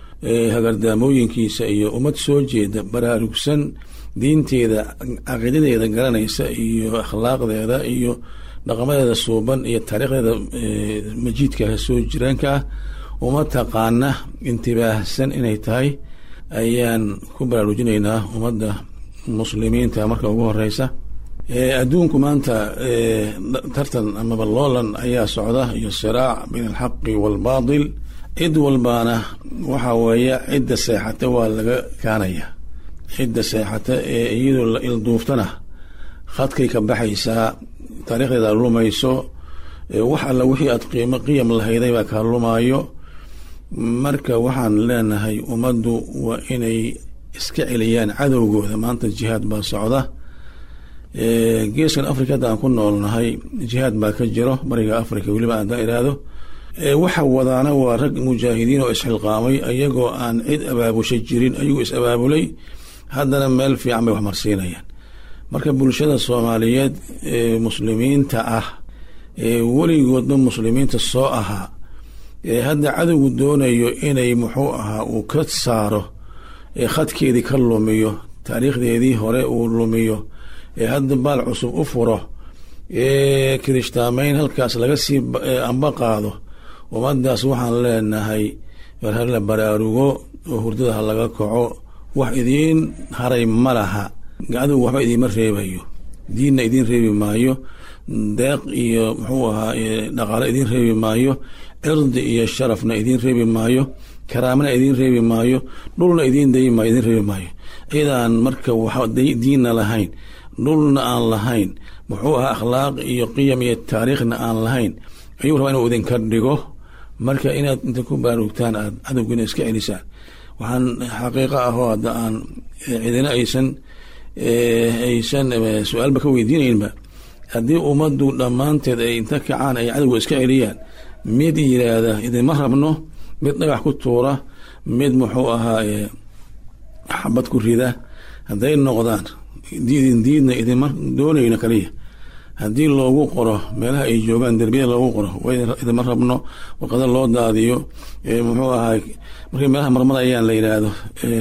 hagardaamooyinkiisa iyo ummad soo jeeda baraarugsan diinteeda caqiidadeeda garanaysa iyo akhlaaqdeeda iyo dhaqamadeeda suuban iyo taariikhdeeda majiidka soo jiraanka ah uma taqaana intibaahsan inay tahay ayaan ku baraarujinaynaa ummadda muslimiinta marka ugu horeysa adduunku maanta tartan amaba loolan ayaa socda iyo siraac bayn alxaqi waalbaatil cid walbaana waxa weeye cidda seexata waa laga kaanaya cidda seexata ee iyadoo la ilduuftana khadkay ka baxaysaa taariikhdeeda lumayso wax alla wixii aad qiimo qiyam lahayday baa kaa lumaayo marka waxaan leenahay ummaddu waa inay iska celiyaan cadowgooda maanta jihaad baa socda geeskan africa hadda aan ku noolnahay jihaad baa ka jiro bariga africa weliba haddaan iraahdo waxa wadaana waa rag mujaahidiin oo isxilqaamay ayagoo aan cid abaabusha jirin ayagoo is abaabulay haddana meel fiican bay wax marsiinayaan marka bulshada soomaaliyeed ee muslimiinta ah ee weligoodba muslimiinta soo ahaa ee hadda cadowgu doonayo inay muxuu ahaa uu ka saaro ee khadkeedii ka lumiyo taariikhdeedii hore uu lumiyo ee hadda baal cusub u furo ee kirishtaamayn halkaas laga sii amba qaado ummadaas waxaan leenahay war hala baraarugo oo hurdada ha laga kaco wax idiin haray ma laha gacdugu waxba idiinma reebayo diinna idiin reebi maayo deeq iyo muxuu ahaa dhaqaale idiin reebi maayo cirdi iyo sharafna idiin reebi maayo karaamana idiin reebi maayo dhulna idiin dayi maayo idiin reebi maayo cidaan marka wax diinna lahayn dhulna aan lahayn muxuu ahaa akhlaaq iyo qiyam iyo taariikhna aan lahayn ayuu rabaa inuu idinka dhigo marka inaad inta ku baarugtaan aad cadowgiina iska celisaan waxaan xaqiiqo ahoo hadda aan cidina aysan aysan su-aalba ka weydiinaynba haddii ummaddu dhammaanteed ay inta kacaan ay cadowga iska celiyaan mid yiraahda idinma rabno mid dhagax ku tuura mid muxuu ahaa xabad ku rida hadday noqdaan diidin diidna idinma doonayno kaliya haddii loogu qoro meelaha ay joogaan derbiyada loogu qoro idinma rabno warqada loo daadiyo muxuu ahaa markay meelaha marmarayaan la yidhaahdo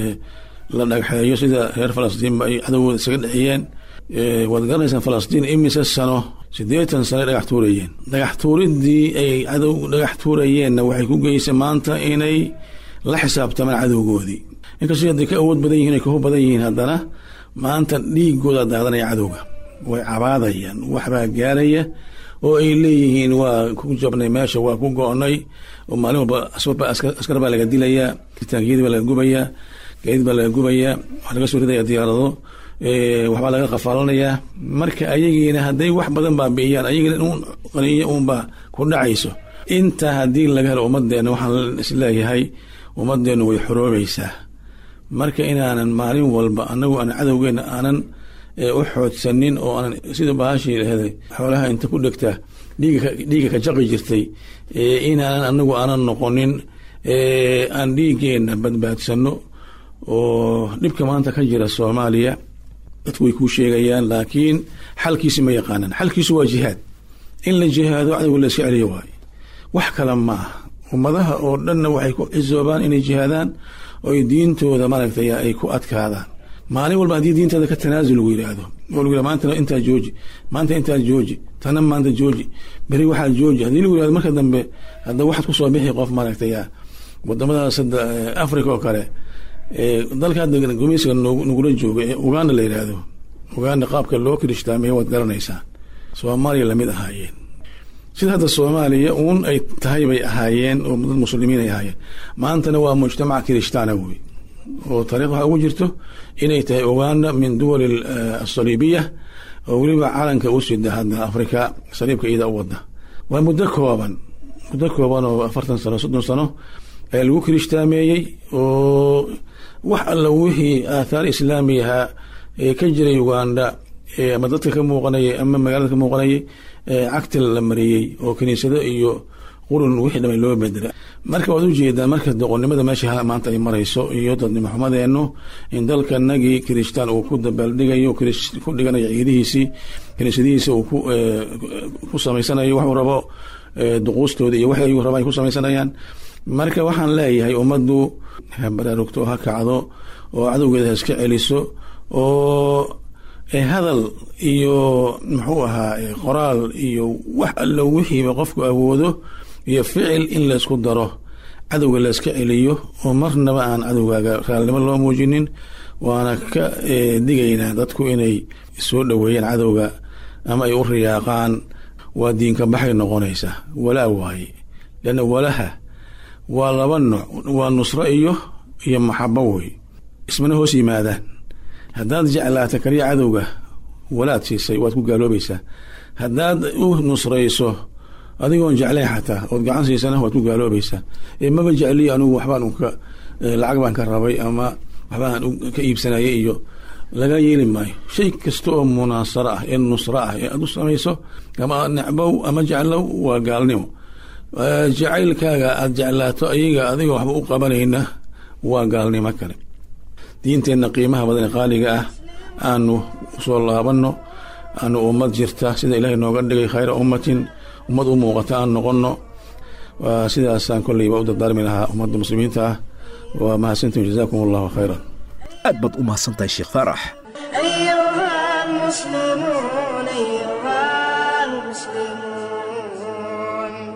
la dhagxeeyo sida reer falastiinba ay cadowgooda isaga dhexiyeen waad garanaysaan falastiin imise sano siddeetan sano ay dhagax tuurayeen dhagax tuuriddii ay cadow dhagax tuurayeenna waxay ku geysay maanta inay la xisaabtamaan cadowgoodii inkastoo hadday ka awood badan yihin ay kahu badan yihiin haddana maanta dhiigooda daadanaya cadowga way cabaadayaan waxbaa gaaraya oo ay leeyihiin waa ku jabnay meesha waa ku go-nay oo maalin walba askar baa laga dilayaa taangiyadii baa laga gubayaa gaadiid baa laga gubayaa waxaa laga soo ridaya diyaarado waxbaa laga qafaalanayaa marka ayagiina hadday wax badan baabi'iyaan ayagiina un qaniyo uunbaa ku dhacayso intaa haddii laga helo ummadeenna waxaan isleeyahay ummadeennu way xoroobaysaa marka inaanan maalin walba anagu aan cadowgeena aanan u xoodsanin oo aanan sida bahashii lahday xoolaha inta ku dhegta dhiiga ka jaqi jirtay inaanan anagu aanan noqonin aan dhiigeena badbaadsano oo dhibka maanta ka jira soomaaliya dadku way kuu sheegayaan laakiin xalkiisi ma yaqaanaan xalkiisu waa jihaad in la jihaado cadowga la iska celiyo waayo wax kale ma ah ummadaha oo dhanna waxay ku cisoobaan inay jihaadaan oo ay diintooda maaragtay ay ku adkaadaan maalin walba haddii diinteeda ka tanaasul lagu yidhaahdo oo lagu yidhahdo maanta intaa jooji maanta intaa jooji tana maanta jooji beri waxaa jooji haddii lagu yidhahdo marka dambe hadda waxaad ku soo bixi qof maaragtay wadamadaas hadda africa oo kale dalka hadda gumeysiga nagula jooga ee uganda la yidhaahdo uganda qaabka loo kirishtaamaya waad garanaysaa soomaaliya lamid ahaayeen sida hadda soomaaliya uun ay tahay bay ahaayeen oo dad muslimiin ay ahaayeen maantana waa mujtamac kirishtaana wey oo taariikh waxaa ugu jirto inay tahay uganda min duwal asaliibiya oo weliba calanka u sida hadda afrika saliibka iyada u wada waa muddo kooban muddo kooban oo afartan sano soddon sano ayaa lagu kirishhtaameeyey oo wax alla wixii aathaar islaami ahaa ee ka jiray uganda ama dadka ka muuqanayay ama magaalada ka muuqanayay cagta la mariyey oo kiniisado iyo qurun wixii dhamay loo bedela marka waad ujeedaa marka doqonnimada meesha maanta ay marayso iyo dadnimo xumadeenu in dalkanagii kirishtaan uu ku dabaaldhigayo ku dhiganayo ciidihiisii kiniisadihiisa uu ku samaysanayo waxuu rabo duquustooda iyo wax ayuu rabaa ay ku samaysanayaan marka waxaan leeyahay ummaddu ha baraarugto ha kacdo oo cadowgeeda ha iska celiso oo hadal iyo muxuu ahaa qoraal iyo wax allo wixiiba qofku awoodo iyo ficil in laysku daro cadowga layska celiyo oo marnaba aan cadowgaaga raalnimo loo muujinin waana ka digaynaa dadku inay soo dhoweeyaan cadowga ama ay u riyaaqaan waa diinka baxay noqonaysa walaa waaye leanna walaha waa laba nooc waa nusro iyo iyo maxabo wey ismana hoos yimaadaan haddaad jeclaata kaliya cadowga walaad siisay waad ku gaaloobaysaa haddaad u nusrayso adigoon jeclayn xataa ood gacan siisana waad ku gaaloobaysaa maba jecliyo anigu waxbaan ka lacag baan ka rabay ama waxbaan ka iibsanayay iyo laga yeeli maayo shay kasta oo munaasaro ah ee nusro ah ee aad u samayso ama necbow ama jeclow waa gaalnimo jacaylkaaga aad jeclaato ayaga adiga waxba u qabanayna waa gaalnimo kale diinteenna qiimaha badan ee qaaliga ah aanu usoo laabanno aanu ummad jirta sida ilaahay nooga dhigay khayra ummatin ummad u muuqata aan noqonno sidaasaan kolleyba u dardaarmi lahaa ummadda muslimiinta ah waa mahadsantiin jazaakum allahu khayran aad baad u mahadsantahay sheekh faarax أيها المسلمون أيها المسلمون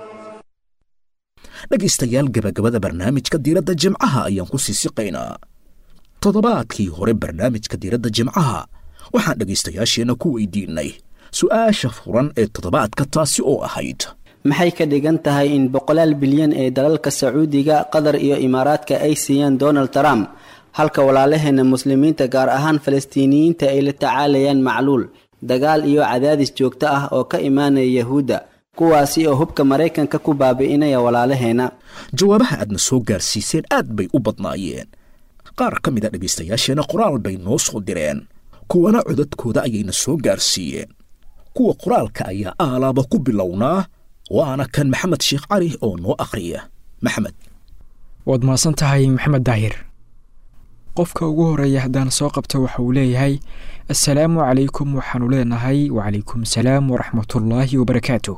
dhegaystayaal gabagabada barnaamijka diiradda jimcaha ayaan ku sii siqaynaa toddobaadkii hore barnaamijka diiradda jimcaha waxaan dhegaystayaasheenna ku weydiinay su'aasha furan ee toddobaadka taasi oo ahayd maxay ka dhigan tahay in boqolaal bilyan ee dalalka sacuudiga qatar iyo imaaraadka ay siiyaan donald trump halka walaalaheena muslimiinta gaar ahaan falastiiniyiinta ay la tacaalayaan macluul dagaal iyo cadaadis joogto ah oo ka imaanaya yahuudda kuwaasi oo hubka maraykanka ku baabi'inaya walaalaheena jawaabaha aadna soo gaarsiiseen aad bay u badnaayeen qaar ka mid a dhegaystayaasheenna qoraal bay noo soo direen kuwana codadkooda ayayna soo gaarsiiyeen kuwa qoraalka ayaa aalaaba ku bilownaa waana kan maxamed sheekh cali oo noo akhriya maxamed waad mahadsan tahay maxamed daahir qofka ugu horeeya haddaan soo qabto waxa uu leeyahay assalaamu calaykum waxaanu leenahay wacalaykum salaam waraxmatullaahi wabarakaatu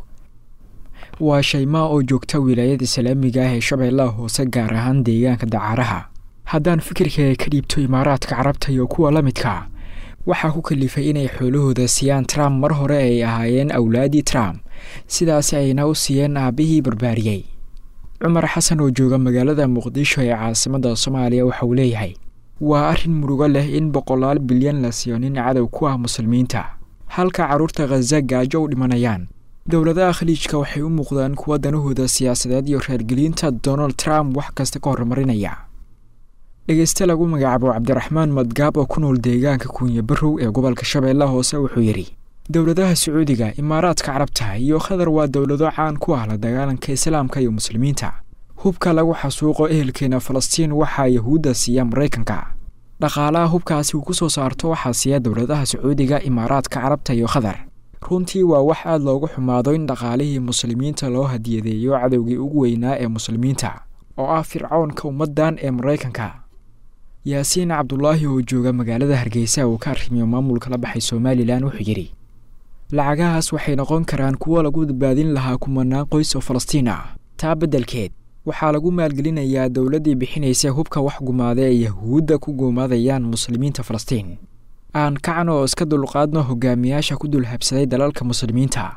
waa shaymaa oo joogta wilaayada islaamiga ah ee shabeellaha hoose gaar ahaan deegaanka dacaaraha haddaan fikirkaaga ka dhiibto imaaraadka carabta iyo kuwa la midka waxaa ku kalifay inay xoolahooda siiyaan trump mar hore ay ahaayeen awlaadii trump sidaasi ayna u siiyeen aabbihii barbaariyey cumar xasan oo jooga magaalada muqdisho ee caasimadda soomaaliya waxa uu leeyahay waa arrin murugo leh in boqolaal bilyan la siiyo nin cadow ku ah muslimiinta halka carruurta khaza gaajo u dhimanayaan dowladaha khaliijka waxay u muuqdaan kuwa danahooda siyaasadeed iyo reergelinta donald trump wax kasta ka horumarinaya dhegeyste lagu magacaabo cabdiraxmaan madgaab oo ku nool deegaanka kuunya barow ee gobolka shabeellaha hoose wuxuu yidhi dowladaha sacuudiga imaaraadka carabta iyo qatar waa dowlado caan ku ah la dagaalanka islaamka iyo muslimiinta hubka lagu xasuuqo ehelkeena falastiin waxaa yahuudda siiya maraykanka dhaqaalaha hubkaasi uu ku soo saarto waxaa siiya dowladaha sacuudiga imaaraadka carabta iyo qatar runtii waa wax aad loogu xumaado in dhaqaalihii muslimiinta loo hadiyadeeyo cadowgii ugu weynaa ee muslimiinta oo ah fircownka ummaddan ee maraykanka yaasiin cabdulaahi oo jooga magaalada hargeysa uu ka arrimiyo maamulka la baxay somalilan wuxuu yidhi lacagahaas waxay noqon karaan kuwo lagu badbaadin lahaa kumanaan qoys oo falastiin ah taa beddelkeed waxaa lagu maalgelinayaa dowladdii bixinaysa hubka wax gumaada ee yahuudda ku gumaadayaan muslimiinta falastiin aan kacno oo iska dulqaadno hogaamiyaasha ku dulhabsaday dalalka muslimiinta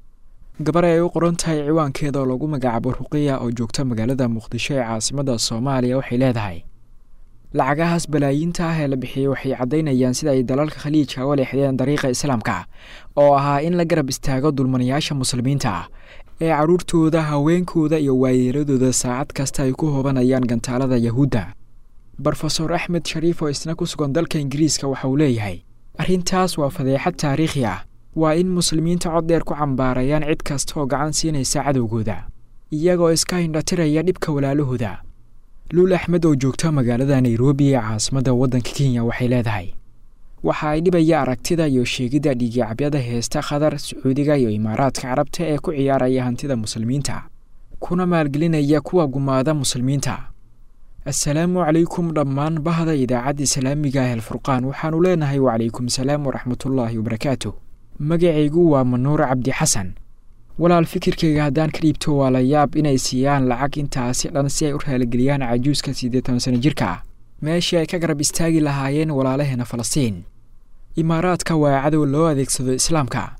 gabar ay u qoran tahay ciwaankeeda oo lagu magacaabo ruqiya oo joogta magaalada muqdisho ee caasimadda soomaaliya waxay leedahay lacagahaas balaayiinta ah ee la bixiyey waxay caddaynayaan sida ay dalalka khaliijka uga leexdeen dariiqa islaamka oo ahaa in la garab istaago dulmanayaasha muslimiinta ah ee carruurtooda haweenkooda iyo waayeeladooda saacad kasta ay ku hoobanayaan gantaalada yahuudda brofesor axmed shariif oo isna ku sugan dalka ingiriiska waxa uu leeyahay arrintaas waa fadeexad taariikhi ah waa in muslimiinta cod dheer ku cambaarayaan cid kasta oo gacan siinaysa cadowgooda iyagoo iska hindhatiraya dhibka walaalahooda luul axmed oo joogta magaalada nairobi ee caasimadda waddanka kenya waxay leedahay waxa ay dhibaya aragtida iyo sheegidda dhiigicabyada heesta qatar sacuudiga iyo imaaraadka carabta ee ku ciyaaraya hantida muslimiinta kuna maalgelinaya kuwa gumaada muslimiinta assalaamu calaykum dhammaan bahda idaacadda islaamiga ah alfurqaan waxaanu leenahay wacalaykum salaam waraxmatullaahi wabarakaatu magacaygu waa manuur cabdi xasan walaal fikirkayga haddaan ka dhiibto waa la yaab inay siiyaan lacag intaasi dhan si ay u raaligeliyaan cajuuska siddeetan sano jirka ah meeshii ay ka garab istaagi lahaayeen walaalaheena falastiin imaaraadka waa cadow loo adeegsado islaamka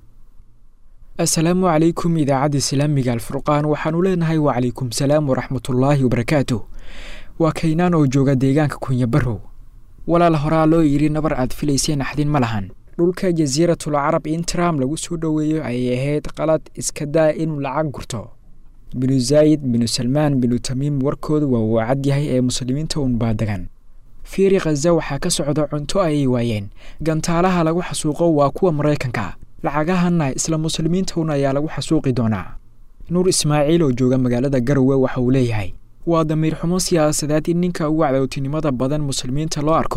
assalaamu calaykum idaacadda islaamiga alfurqaan waxaanu leenahay wacalaykum salaam waraxmatullaahi wabarakaatu waa kaynaan oo jooga deegaanka kunya barow walaal horaa loo yidhi nabar aad filayseen naxdin ma lahan dhulka jasiiratul carab in trump lagu soo dhoweeyo ayay ahayd qalad iska daa inuu lacag gurto binu zaayid binu salmaan binu tamiim warkoodu waa uu cad yahay ee muslimiinta uun baa degan fiiri khaza waxaa ka socda cunto ayay waayeen gantaalaha lagu xasuuqo waa kuwa maraykanka lacagahanna isla muslimiinta un ayaa lagu xasuuqi doonaa nuur ismaaciil oo jooga magaalada garowe waxa uu leeyahay waa damiir xumo siyaasadeed in ninka ugu cadowtinimada badan muslimiinta loo arko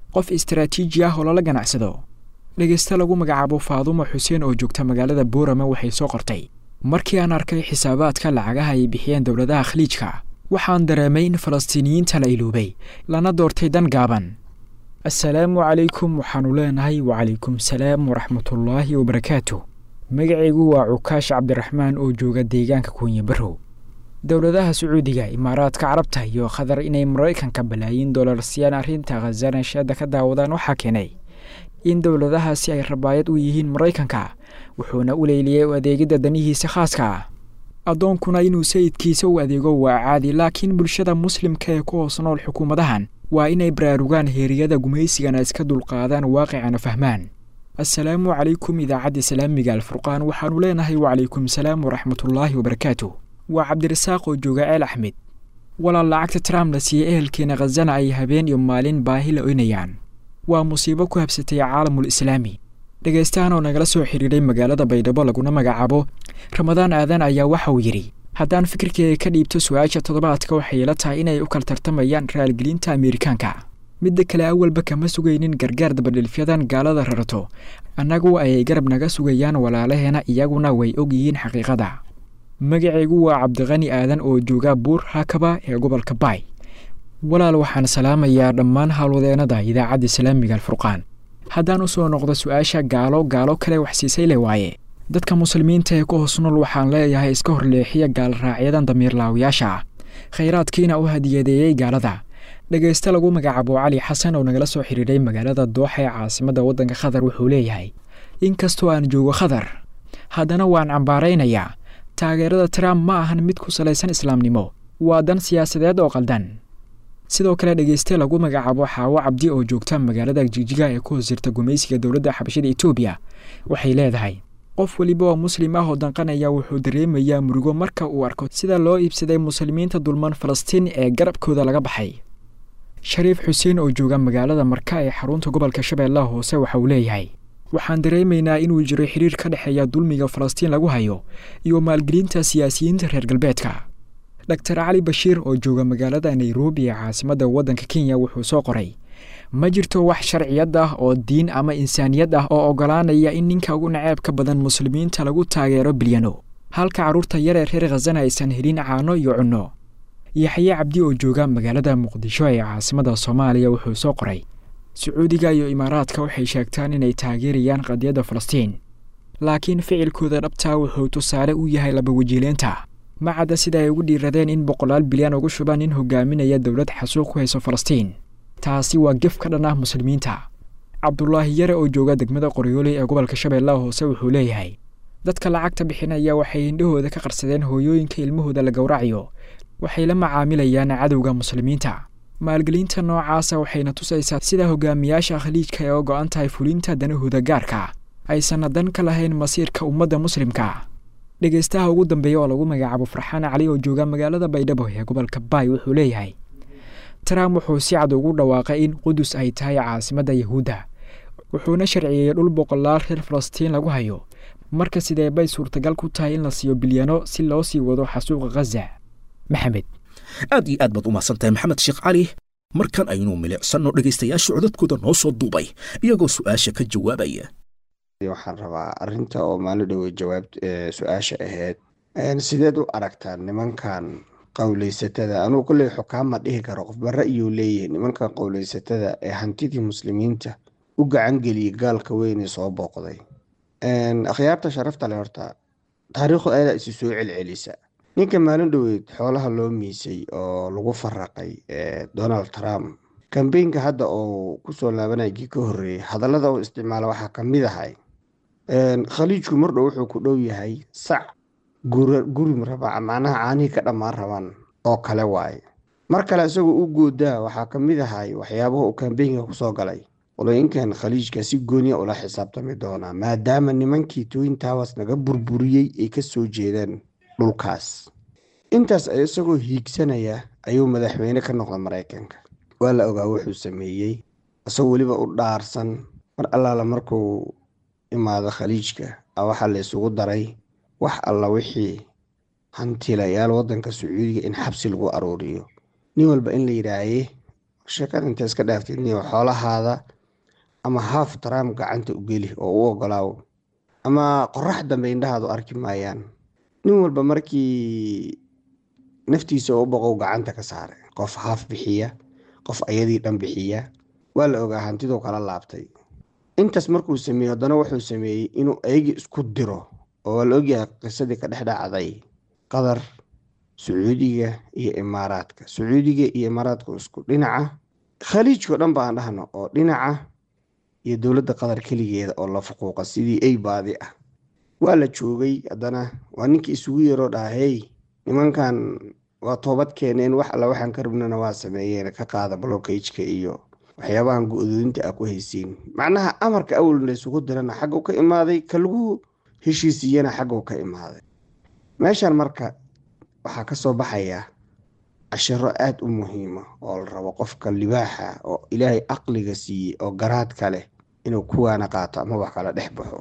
qof istaraatiiji ah oo lala ganacsado dhegaysta lagu magacaabo faadumo xuseen oo joogta magaalada boorama waxay soo qortay markii aan arkay xisaabaadka lacagaha ay bixiyeen dowladaha khaliijka waxaan dareemay in falastiiniyiinta la iloobay lana doortay dan gaaban assalaamu calaykum waxaannu leenahay wacalaykum salaam waraxmatullaahi wabarakaatu magacaygu waa cukaash cabdiraxmaan oo jooga deegaanka kuunya barrow dowladaha sacuudiga imaaraadka carabta iyo qatar inay maraykanka balaayiin dollar siiyaan arrinta khazana sheeda ka daawadaan waxaa keenay in dowladahaasi ay rabaayad u yihiin maraykanka wuxuuna u leyliyey u adeegidda danihiisa khaaska ah addoonkuna inuu sayidkiisa u adeego waa caadi laakiin bulshada muslimka ee ku hoos nool xukuumadahan waa inay baraarugaan heeriyada gumaysigana iska dulqaadaan waaqicana fahmaan assalaamu calaykum idaacadda islaamiga alfurqaan waxaannu leenahay wacalaykum salaam waraxmatullaahi wabarakaatu waa cabdirasaaq oo jooga ceel axmed walaal lacagta trump la siiyey ehelkeena khazana ay habeen iyo maalin baahi la oynayaan waa musiibo ku habsatay caalamul islaami dhegaystahan oo nagala soo xidhiidhay magaalada baydhabo laguna magacaabo ramadaan aadan ayaa waxa uu yidhi haddaan fikirkeega ka dhiibto su-aasha toddobaadka waxay ila tahay inay u kala tartamayaan raalgelinta ameerikaanka midda kale awalba kama sugaynin gargaar dabadhilfyadan gaalada rarato annagu ayay garab naga sugayaan walaalaheena iyaguna way og yihiin xaqiiqada magacaygu waa cabdiqani aadan oo jooga buur haakaba ee gobolka baay walaal waxaan salaamayaa dhammaan howlwadeenada idaacadda islaamiga alfurqaan haddaan u soo noqdo su-aasha gaalo gaalo kale waxsiisay le waaye dadka muslimiinta ee ku hoos nool waxaan leeyahay iska horleexiya gaalraacyadan damiirlaawayaasha ah khayraadkiina u hadiyadeeyey gaalada dhegaysta lagu magacaabo cali xasan oo nagala soo xidhiidhay magaalada dooxa ee caasimadda waddanka qatar wuxuu leeyahay inkastoo aan joogo qatar haddana waan cambaaraynayaa taageerada trump ma ahan mid ku salaysan islaamnimo waa dan siyaasadeed oo qaldan sidoo kale dhegeyste lagu magacaabo xaawo cabdi oo joogta magaalada jigjiga ee ku hoos jirta gumaysiga dowladda xabashada etoobiya waxay leedahay qof weliba oo muslim ah oo danqanaya wuxuu dareemayaa murugo marka uu arko sida loo iibsaday muslimiinta dulman falastiin ee garabkooda laga baxay shariif xuseen oo jooga magaalada marka ee xarunta gobolka shabeellaha hoose waxa uu leeyahay waxaan dareemaynaa inuu jiro xiriir ka dhexeeya dulmiga falastiin lagu hayo iyo maalgelinta siyaasiyiinta reer galbeedka doctor cali bashiir oo jooga magaalada nairobi ee caasimadda waddanka kenya wuxuu soo qoray ma jirto wax sharciyad ah oo diin ama insaaniyad ah oo oggolaanaya in ninka ugu naceebka badan muslimiinta lagu taageero bilyano halka carruurta yaree reer khazana aysan helin caano iyo cunno yaxye cabdi oo jooga magaalada muqdisho ee caasimadda soomaaliya wuxuu soo qoray sacuudiga iyo imaaraadka waxay sheegtaan inay taageerayaan qadiyadda falastiin laakiin ficilkooda dhabtaa wuxuu tusaale u yahay labawajiileenta ma cadda sida ay ugu dhiiradeen in boqolaal bilyan ugu shubaan nin hogaaminaya dowlad xasuuq ku hayso falastiin taasi waa gef ka dhan ah muslimiinta cabdulaahi yare oo jooga degmada qoryooley ee gobolka shabeellaha hoose wuxuu leeyahay dadka lacagta bixinaya waxay indhahooda ka qarsadeen hooyooyinka ilmahooda la gowracayo waxay la macaamilayaan cadowga muslimiinta maalgelinta noocaasa waxayna tusaysaa sida hogaamiyaasha khaliijka ee oo go-an tahay fulinta danahooda gaarka aysanna dan ka lahayn masiirka ummadda muslimka dhegaystaha ugu dambeeya oo lagu magacaabo farxaan cali oo jooga magaalada baydhabo ee gobolka baay wuxuu leeyahay trump wuxuu si cad ugu dhawaaqay in qudus ay tahay caasimadda yahuudda wuxuuna sharciyeeyey dhul boqolaal reer falastiin lagu hayo marka sidee bay suurtagal ku tahay in la siiyo bilyano si loo sii wado xasuuqa khaza maxamed aad iyo aad baad u mahadsantahay maxamed sheekh cali markan aynu milicsanno dhegaystayaasha codadkooda noo soo duubay iyagoo su'aasha ka jawaabaya waxaan rabaa arinta oo maalin dhowey jawaab su-aasha ahayd sideed u aragtaan nimankan qowleysatada anugu kolley xukaama dhihi karo qofba ra'yuu leeyahay nimankan qowleysatada ee hantidii muslimiinta u gacan geliyey gaalka weyn ee soo booqday akhyaarta sharafta le horta taariikhdu ayadaa isi soo celcelisa ninka maalin dhoweyd xoolaha loo miisay oo lagu faraqay donald trump kambeynka hadda oo kusoo laabanaya kii ka horreeyey hadallada uu isticmaala waxaa ka mid ahay khaliijku mardhow wuxuu ku dhow yahay sac guri raba macnaha caanihii ka dhammaan rabaan oo kale waaye mar kale isagoo u goodaa waxaa ka mid ahay waxyaabaha uu kambeynka kusoo galay qolooyinkan khaliijka si gooniya ula xisaabtami doonaa maadaama nimankii twin towers naga burburiyey ay ka soo jeedaan dhulkaas intaas isagoo hiigsanaya ayuu madaxweyne ka noqda maraykanka waa la ogaa wuxuu sameeyey isagoo weliba u dhaarsan mar allaala markuu imaado khaliijka a waxaa la isugu daray wax alla wixii hantilayaal wadanka sacuudiga in xabsi lagu aruuriyo nin walba in la yidhaahaye sheekada inta iska dhaaftid niyo xoolahaada ama haaf taraam gacanta u geli oo u ogolaawo ama qorax dambe indhahaadu arki maayaan nin walba markii naftiisa oo u boqow gacanta ka saare qof haaf bixiya qof ayadii dhan bixiya waa la ogaa hantiduu kala laabtay intaas markuu sameeyey haddana wuxuu sameeyey inuu ayagii isku diro oo waa la ogyahay qisadii ka dhex dhacday qatar sacuudiga iyo imaaraadka sacuudiga iyo imaaraadka isku dhinaca khaliijkao dhan baan dhahno oo dhinaca iyo dowladda qatar keligeeda oo la fuquuqa sidii ay baadi ah waa la joogay haddana waa ninkii isugu yaroo dhaha hey nimankan waa toobad keeneen wax alla waxaan ka rabnana waa sameeyeen ka qaada blockageka iyo waxyaabahan go-doodinta a ku haysiin macnaha amarka awal la isugu dirana xagguu ka imaaday ka lagu heshiisiiyana xagguu ka imaaday meeshan marka waxaa ka soo baxaya cashiro aada u muhiima oo la rabo qofka libaaxa oo ilaahay aqliga siiyey oo garaadka leh inuu kuwaana qaato ama wax kala dhex baxo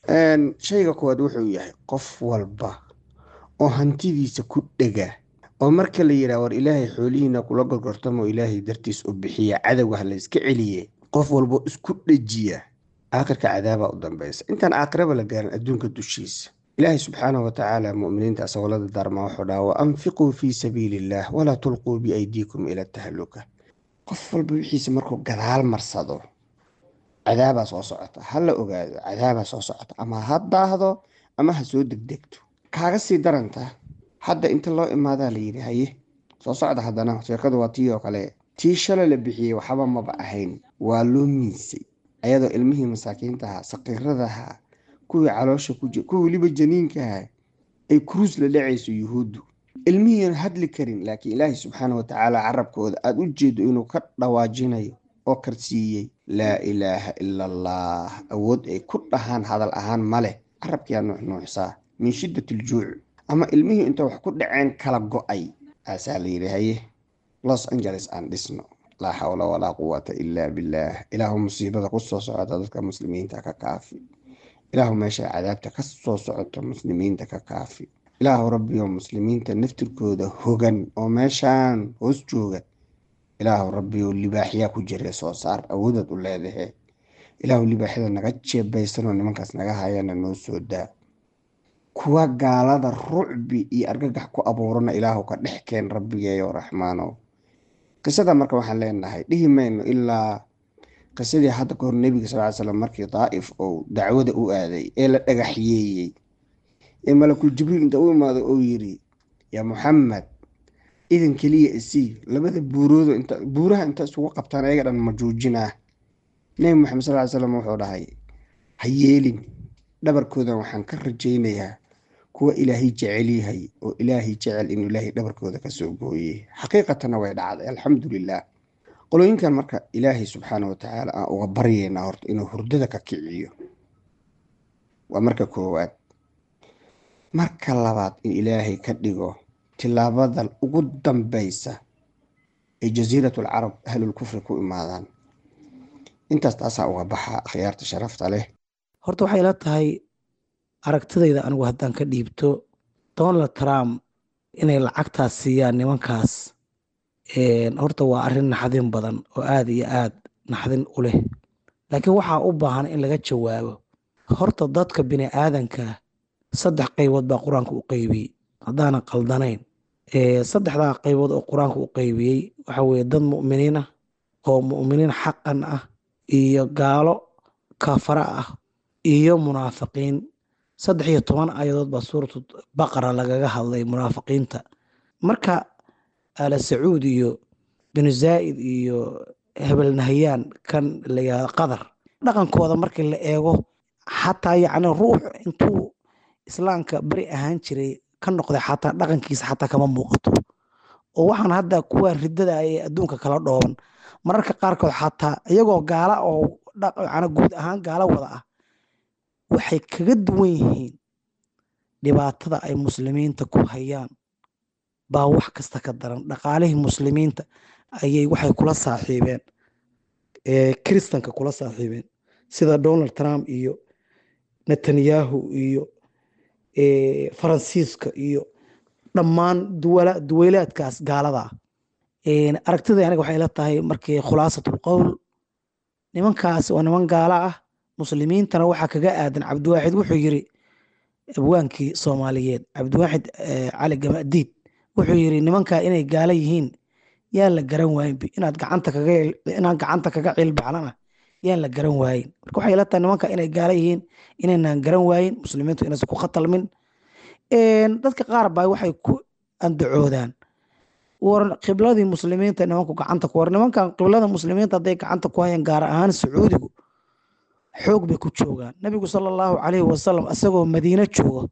shayga kuwaad wuxuu yahay qof walba oo hantidiisa ku dhega oo marka la yidhaha war ilaahay xoolihiina kula gorgortamo ilaahay dartiis u bixiya cadowga ha la iska celiye qof walba isku dhejiya aakhirka cadaabaa u dambeysa intaan aakhiraba la gaarin adduunka dushiisa ilaahay subxaanahu watacaala muminiinta asagoo la dardaarma wuxuu dhaha wa anfiquu fii sabiili illaah walaa tulquu biaydiikum ila tahaluka qof walba wixiisa markuu gadaal marsado cadaabaa soo socota ha la ogaado cadaabaa soo socota ama ha daahdo ama ha soo degdegto kaaga sii daranta hadda inta loo imaadaa la yidhi haye soo socda haddana sheekadu waa tii oo kale tii shalay la bixiyey waxba maba ahayn waa loo miisay ayadoo ilmihii masaakiintaha saqiiradaha kuwii caloosha ku jir kuwii weliba janiinkaha ay kuruus la dhacayso yuhuuddu ilmihiian hadli karin laakiin ilaahay subxaana watacaala carabkooda aada u jeedo inuu ka dhawaajinayo oo karsiiyey laa ilaaha ila allah awood ay ku dhahaan hadal ahaan ma leh carabkiyaa nuuxnuuxsaa min shiddat iljuuc ama ilmihii inta wax ku dhaceen kala go-ay aasaa la yidhi haye los angeles aan dhisno laa xawla walaa quwata ilaa billaah ilaahu musiibada ku soo socota dadka muslimiinta ka kaafi ilaahu meesha cadaabta ka soo socoto muslimiinta ka kaafi ilaahu rabbiyo muslimiinta naftirkooda hogan oo meeshaan hoos jooga ilaahu rabbiyo libaaxyaa ku jira soo saar awoodaad u leedahe ilaahu libaaxyada naga jeebaysanoo nimankaas naga hayana noo soo daa kuwa gaalada rucbi iyo argagax ku abuurana ilaahu ka dhex keen rabbigeeyo raxmaano qisada marka waxaan leenahay dhihi mayno ilaa qisadii hadda kahor nebiga sal ly slam markii daa'if ou dacwada u aaday ee la dhagaxyeeyey ee malakul jibriil inta u imaado oo yiri yaa muxamed idan keliya isii labada buuroodo inta buuraha inta isugu qabtaan ayaga dhan ma joojinaa nebi moxamed sal ly slam wuxuu dhahay ha yeelin dhabarkoodan waxaan ka rajaynayaa kuwa ilaahay jecel yahay oo ilaahay jecel inuu ilaahay dhabarkooda kasoo gooyey xaqiiqatanna way dhacday alxamdulilah qolooyinkan marka ilaahay subxaana watacaala aan uga baryeynaa horta inuu hurdada ka kiciyo waa marka koowaad marka labaad in ilaahay ka dhigo tilaabada ugu dambeysa ay jasiiratul carab ahlul kufri ku imaadaan intaas taasaa uga baxa akhyaarta sharafta leh horta waxay la tahay aragtidayda anigu haddaan ka dhiibto donald trump inay lacagtaas siiyaan nimankaas horta waa arrin naxdin badan oo aada iyo aad naxdin u leh laakiin waxaa u baahan in laga jawaabo horta dadka bini aadanka saddex qaybood baa qur-aanka u qaybiyey haddaanan qaldanayn saddexdaa qaybood oo qur-aanka u qaybiyey waxa weye dad mu'miniin ah oo mu'miniin xaqan ah iyo gaalo kafara ah iyo munaafiqiin saddex iyo toban ayadood baa suuratu baqara lagaga hadlay munaafiqiinta marka ala sacuud iyo binu zaa'id iyo hebel nahyaan kan layihahdo qadar dhaqankooda markii la eego xataa yacni ruux intuu islaamka beri ahaan jiray ka noqday xataa dhaqankiisa xataa kama muuqato oo waxaan hadda kuwa riddada ee adduunka kala dhooban mararka qaarkood xataa iyagoo gaala oo yani guud ahaan gaalo wada ah waxay kaga duwan yihiin dhibaatada ay muslimiinta ku hayaan baa wax kasta ka daran dhaqaalihii muslimiinta ayay waxay kula saaxiibeen kiristanka kula saaxiibeen sida donald trump iyo netanyahu iyo faransiiska iyo dhammaan duweylaadkaas gaaladaa aragtida aniga waxay la tahay markii khulaasatul qowl nimankaas waa niman gaala ah muslimiintana waxaa kaga aadan cabdiwaaxid wuxuu yiri abwaankii soomaaliyeed cabdiwaaxid cali gamadiid wuxuu yiri nimankaa inay gaala yihiin yaan la garan waayin inaad gacanta kaga inaan gacanta kaga ciilbaxnana yaan la garan waayin marka waxay la tahay nimanka inay gaala yihiin inaynaan garan waayin muslimiintu inaysan ku khatalmin dadka qaar baa waxay ku andacoodaan war qibladii muslimiinta nimanku gacanta ku war nimankan qiblada muslimiinta hadday gacanta ku hayaan gaar ahaan sacuudigu xoog bay ku joogaan nabigu sala allahu calayhi wasalam isagoo madiine jooga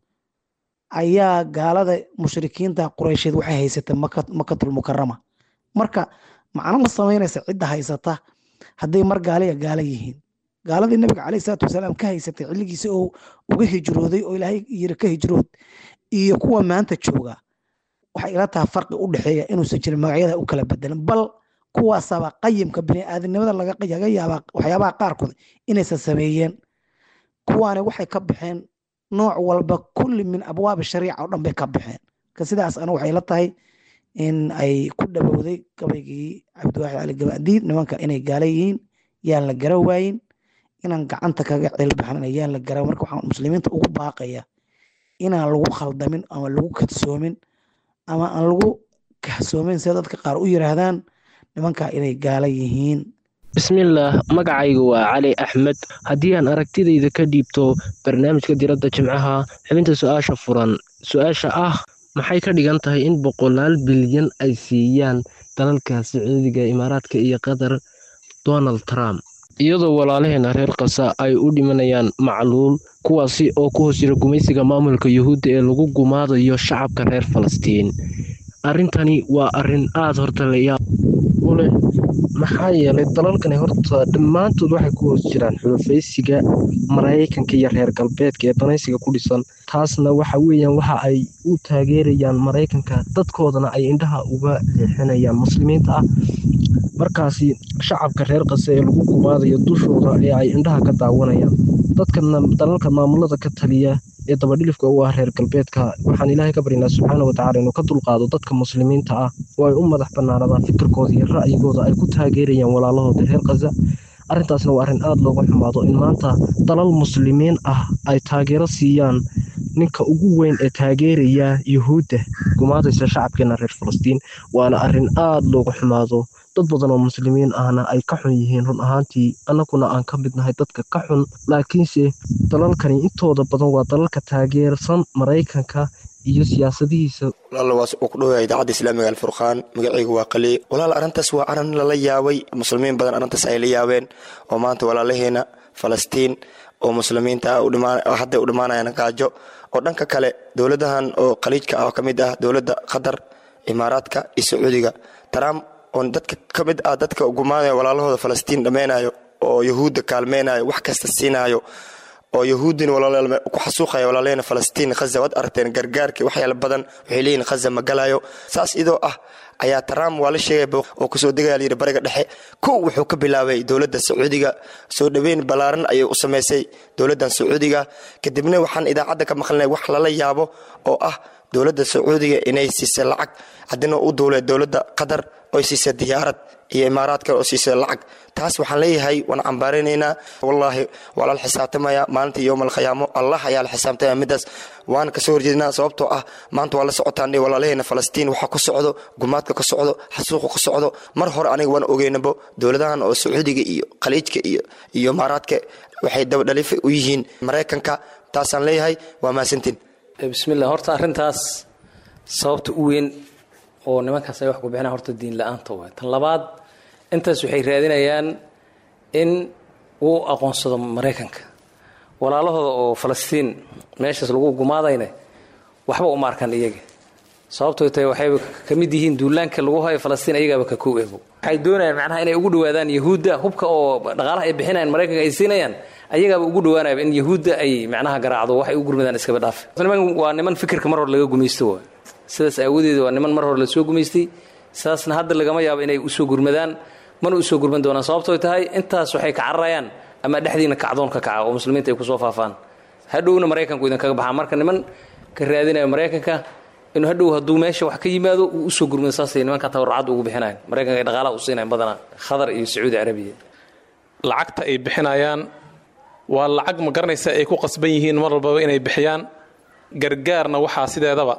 ayaa gaalada mushrikiinta qureysheed waxay haysatay makatul mukarama marka macno ma samaynaysa cidda haysata hadday mar gaaliya gaala yihiin gaaladii nabiga caleyhi salaatu wasalaam ka haysatay xilligiisa oo uga hijrooday oo ilaahay yiri ka hijrood iyo kuwa maanta jooga waxay ila tahay farqi u dhexeeya inuusan jirin magacyada u kala bedelan bal kuwaasaba qayimka bini'aadanimada laga yaabaa waxyaabaha qaarkood inaysan sameeyeen kuwaani waxay ka baxeen nooc walba kulli min abwaabi shariica oo dhan bay ka baxeen ka sidaas anigu waxay la tahay in ay ku dhawowday gabaygii cabdiwaaxid cali gabadiid nimanka inay gaala yihiin yaan la gara waayin inaan gacanta kaga cilbaxnana yaan la gara marka waxaan muslimiinta ugu baaqaya inaan lagu khaldamin ama lagu kadsoomin ama aan lagu kahsoomin sida dadka qaar u yiraahdaan nimanka inay gaala yihiin bismillaah magacaygu waa cali axmed haddii aan aragtidayda ka dhiibto barnaamijka diradda jimcaha xubinta su-aasha furan su-aasha ah maxay ka dhigan tahay in boqolaal bilyan ay siiyaan dalalka sacuudiga imaaraadka iyo qatar donald trump iyadoo walaalaheena reer kasa ay u dhimanayaan macluul kuwaasi oo ku hoos jira gumaysiga maamulka yuhuudda ee lagu gumaadayo shacabka reer falastiin arrintani waa arrin aada horta layaab u leh maxaa yeelay dalalkani horta dhammaantood waxay ku hoos jiraan xulafaysiga maraykanka iyo reer galbeedka ee danaysiga ku dhisan taasna waxa weeyaan waxa ay u taageerayaan maraykanka dadkoodana ay indhaha uga leexinayaan muslimiinta ah markaasi shacabka reer qase ee lagu gumaadayo dushooda ee ay indhaha ka daawanayaan dadkana dalalka maamulada ka taliya ee dabadhilifka u ah reer galbeedka waxaan ilaahay ka baryanaa subxaana watacaala inuu ka dulqaado dadka muslimiinta ah oo ay u madax bannaanadaan fikirkooda iyo ra'yigooda ay ku taageerayaan walaalahooda reer khaza arrintaasna waa arrin aada looga xumaado in maanta dalal muslimiin ah ay taageero siiyaan ninka ugu weyn ee taageeraya yuhuudda gumaadaysa shacabkeena reer falastiin waana arrin aada looga xumaado dad badan oo muslimiin ahna ay ka xun yihiin run ahaantii annaguna aan ka mid nahay dadka ka xun laakiinse dalalkani intooda badan waa dalalka taageersan maraykanka iyo siyaasadihiisa walaal waas uu ku dhowyaa idaacadda islaamiga alfurqaan magacaygu waa qali walaal arrintaas waa arrin lala yaabay muslimiin badan arrintaas ay la yaabeen oo maanta walaalaheena falastiin oo muslimiinta ah hadday u dhammaanayaan gaajo oo dhanka kale dowladahan oo khaliijka ah oo ka mid ah dowladda qatar imaaraadka iyo sacuudiga trump oo dadka ka mid ah dadka gumaanaya walaalahooda falastiin dhammaynayo oo yahuudda kaalmeynayo wax kasta siinayo oo yahuudin ku xasuuqaya walaaleena falastiin khaza waad aragteen gargaarkii waxyaala badan waxay leeyihin khaza ma galayo saas idoo ah ayaa trump waa la sheegay oo kasoo degaya layidhi bariga dhexe kow wuxuu ka bilaabay dowladda sacuudiga soo dhoweyn ballaaran ayay u samaysay dowladdan sacuudiga kadibna waxaan idaacadda ka maqlinay wax lala yaabo oo ah dowladda sacuudiga inay siisay lacag haddina u duulay dowladda qatar oy siisay diyaarad iyo imaaraad kale oo siisay lacag taas waxaan leeyahay waan cambaaraynaynaa wallaahi waa lala xisaabtamaya maalinta yowma alkhiyaamo allah ayaa la xisaabtamaya midaas waan kasoo horjeednaa sababtoo ah maanta waa la socotaan walaalaheena falastiin waxa ku socdo gumaadka ka socdo xasuuqa ka socdo mar hore aniga waan ogeynabo dowladahan oo sacuudiga iyo khaliijka iyo iyo imaaraadka waxay dabadhalifa u yihiin maraykanka taasaan leeyahay waa mahadsantiin bismillah horta arrintaas sababta u weyn oo nimankaas ay wax ku bixinaan horta diin la-aanta waay tan labaad intaas waxay raadinayaan in uu aqoonsado maraykanka walaalahooda oo falastiin meeshaas lagu gumaadayna waxba uma arkan iyaga sababtoo tahay waxayba ka mid yihiin duulaanka lagu hayo falastiin ayagaaba ka kow ego waxay doonayaan macnaha inay ugu dhawaadaan yahuudda hubka oo dhaqaalaha ay bixinayaan maraykanka ay siinayaan ayagaaba ugu dhawaanayaba in yahuudda ay macnaha garaacdo waxay u gurmadaan iskaba dhaafe niman waa niman fikirka mar hore laga gumaysto waay sidaas aawadeed waa niman mar hore lasoo gumaystay saasna hadda lagama yaabo inay usoo gurmadaan mana usoo gurman doonaan sababtoo tahay intaas waxay ka cararayaan ama dhexdiina kacdoon ka kaca oo muslimiinta ay kusoo faafaan hadhowna maraykanku idinkaga baxaa marka niman ka raadinayo maraykanka inuu hadhow hadduu meesha wax ka yimaado uu usoo gurmado saasay nimanka tabarrucad ugu bixinayan maraykanka ay dhaqaalaha u siinayan badanaa khadar iyo sacuudi carabiya lacagta ay bixinayaan waa lacag ma garanaysa ay ku qasban yihiin mar walbaba inay bixiyaan gargaarna waxaa sideedaba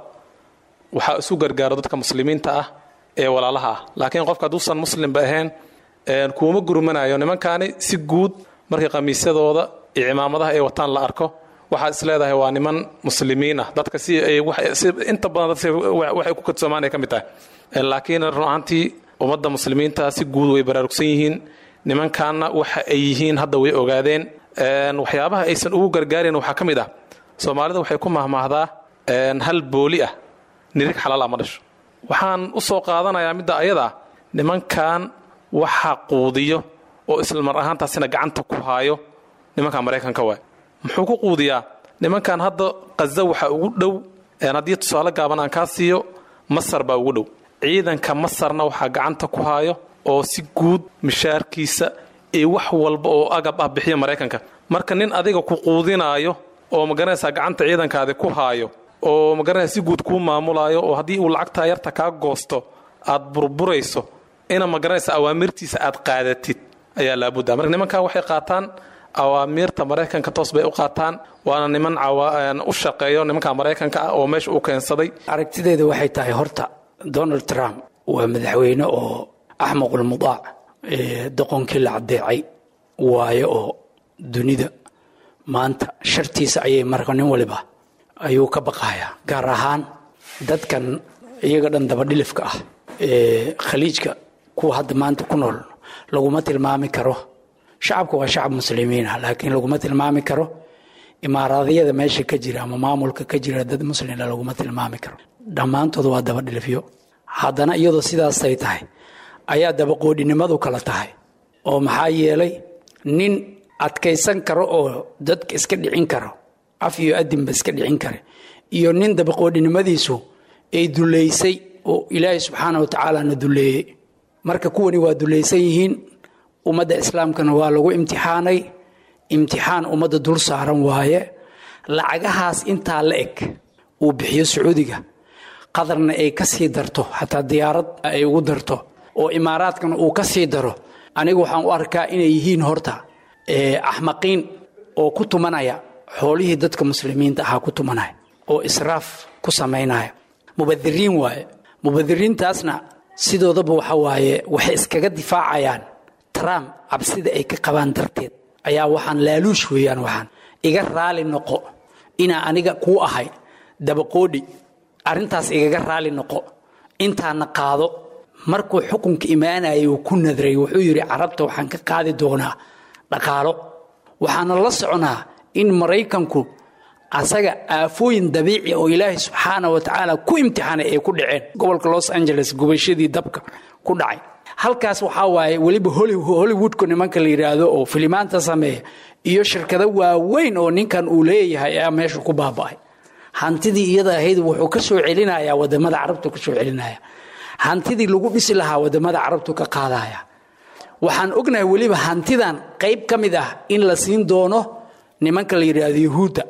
waxaa isu gargaaro dadka muslimiinta ah ee walaalaha ah laakiin qofka hadduusan muslimba ahayn kuuma gurmanayo nimankaani si guud markii khamiisyadooda iyo cimaamadaha ay wataan la arko waxaad is leedahay waa niman muslimiin ah dadka si ay inta badan dadka waxay ku kadsoomaan ay ka mid tahay laakiin run ahaantii ummadda muslimiinta si guud way baraarugsan yihiin nimankaana waxa ay yihiin hadda way ogaadeen waxyaabaha aysan ugu gargaarin waxaa ka mid ah soomaalida waxay ku mahmaahdaa hal booli ah nirig xalaal ah ma dhasho waxaan u soo qaadanayaa midda ayada ah nimankan waxa quudiyo oo islamar ahaantaasina gacanta ku haayo nimanka maraykanka waay muxuu ku quudiyaa nimankan hadda qaza waxaa ugu dhow haddii tusaale gaaban aan kaa siiyo masar baa ugu dhow ciidanka masarna waxaa gacanta ku haayo oo si guud mishaarkiisa iyo wax walba oo agab ah bixiya maraykanka marka nin adiga ku quudinaayo oo magaranaysaa gacanta ciidankaadi ku haayo oo magaranaysa si guud kuu maamulaayo oo haddii uu lacagtaa yarta kaa goosto aad burburayso ina magaranaysa awaamirtiisa aad qaadatid ayaa laabudda marka nimankan waxay qaataan awaamiirta maraykanka toos bay u qaataan waana niman u shaqeeyo nimanka maraykanka ah oo meesha u keensaday aragtideeda waxay tahay horta donald trump waa madaxweyne oo axmaqulmudaac doqonkii la caddeecay waayo oo dunida maanta shartiisa ayay marka nin waliba ayuu ka baqayaa gaar ahaan dadkan iyaga dhan dabadhilifka ah ee khaliijka kuwa hadda maanta ku nool laguma tilmaami karo shacabka waa shacab muslimiin ah laakiin laguma tilmaami karo imaaraadyada meesha ka jira ama maamulka ka jira dad muslina laguma tilmaami karo dhammaantood waa dabadhilifyo haddana iyadoo sidaasay tahay ayaa dabaqoodhinimadu kala tahay oo maxaa yeelay nin adkaysan karo oo dadka iska dhicin karo af iyo adinba iska dhicin kare iyo nin dabaqoodhinimadiisu ay duleysay oo ilaahay subxaana wa tacaalana duleeyey marka kuwani waa dulaysan yihiin ummadda islaamkana waa lagu imtixaanay imtixaan ummadda dul saaran waaye lacagahaas intaa la eg uu bixiyo sacuudiga qadarna ay ka sii darto xataa diyaarad ay ugu darto oo imaaraadkana uu ka sii daro aniga waxaan u arkaa inay yihiin horta axmaqiin oo ku tumanaya xoolihii dadka muslimiinta ahaa ku tumanaya oo israaf ku samaynaya mubadiriin waaye mubadiriintaasna sidoodaba waxa waaye waxay iskaga difaacayaan trump cabsida ay ka qabaan darteed ayaa waxaan laaluush weeyaan waxaan iga raali noqo inaa aniga kuu ahay dabaqoodhi arrintaas igaga raali noqo intaana qaado markuu xukunka imaanayay uu ku nadray wuxuu yidhi carabta waxaan ka qaadi doonaa dhaqaalo waxaana la soconaa in maraykanku asaga aafooyin dabiici oo ilaahay subxaana wa tacaala ku imtixaanay ay ku dhaceen gobolka los angeles gubashadii dabka ku dhacay halkaas waxaa waaye weliba hollywoodku nimanka la yidhaahdo oo filimaanta sameeya iyo shirkado waaweyn oo ninkan uu leeyahay ayaa meesha ku baaba'ay hantidii iyada ahayd wuxuu ka soo celinayaa wadamada carabtu ka soo celinaya hantidii lagu dhisi lahaa wadamada carabtu ka qaadaya waxaan ognahay weliba hantidan qayb ka mid ah in la siin doono nimanka la yidhaahdo yuhuudda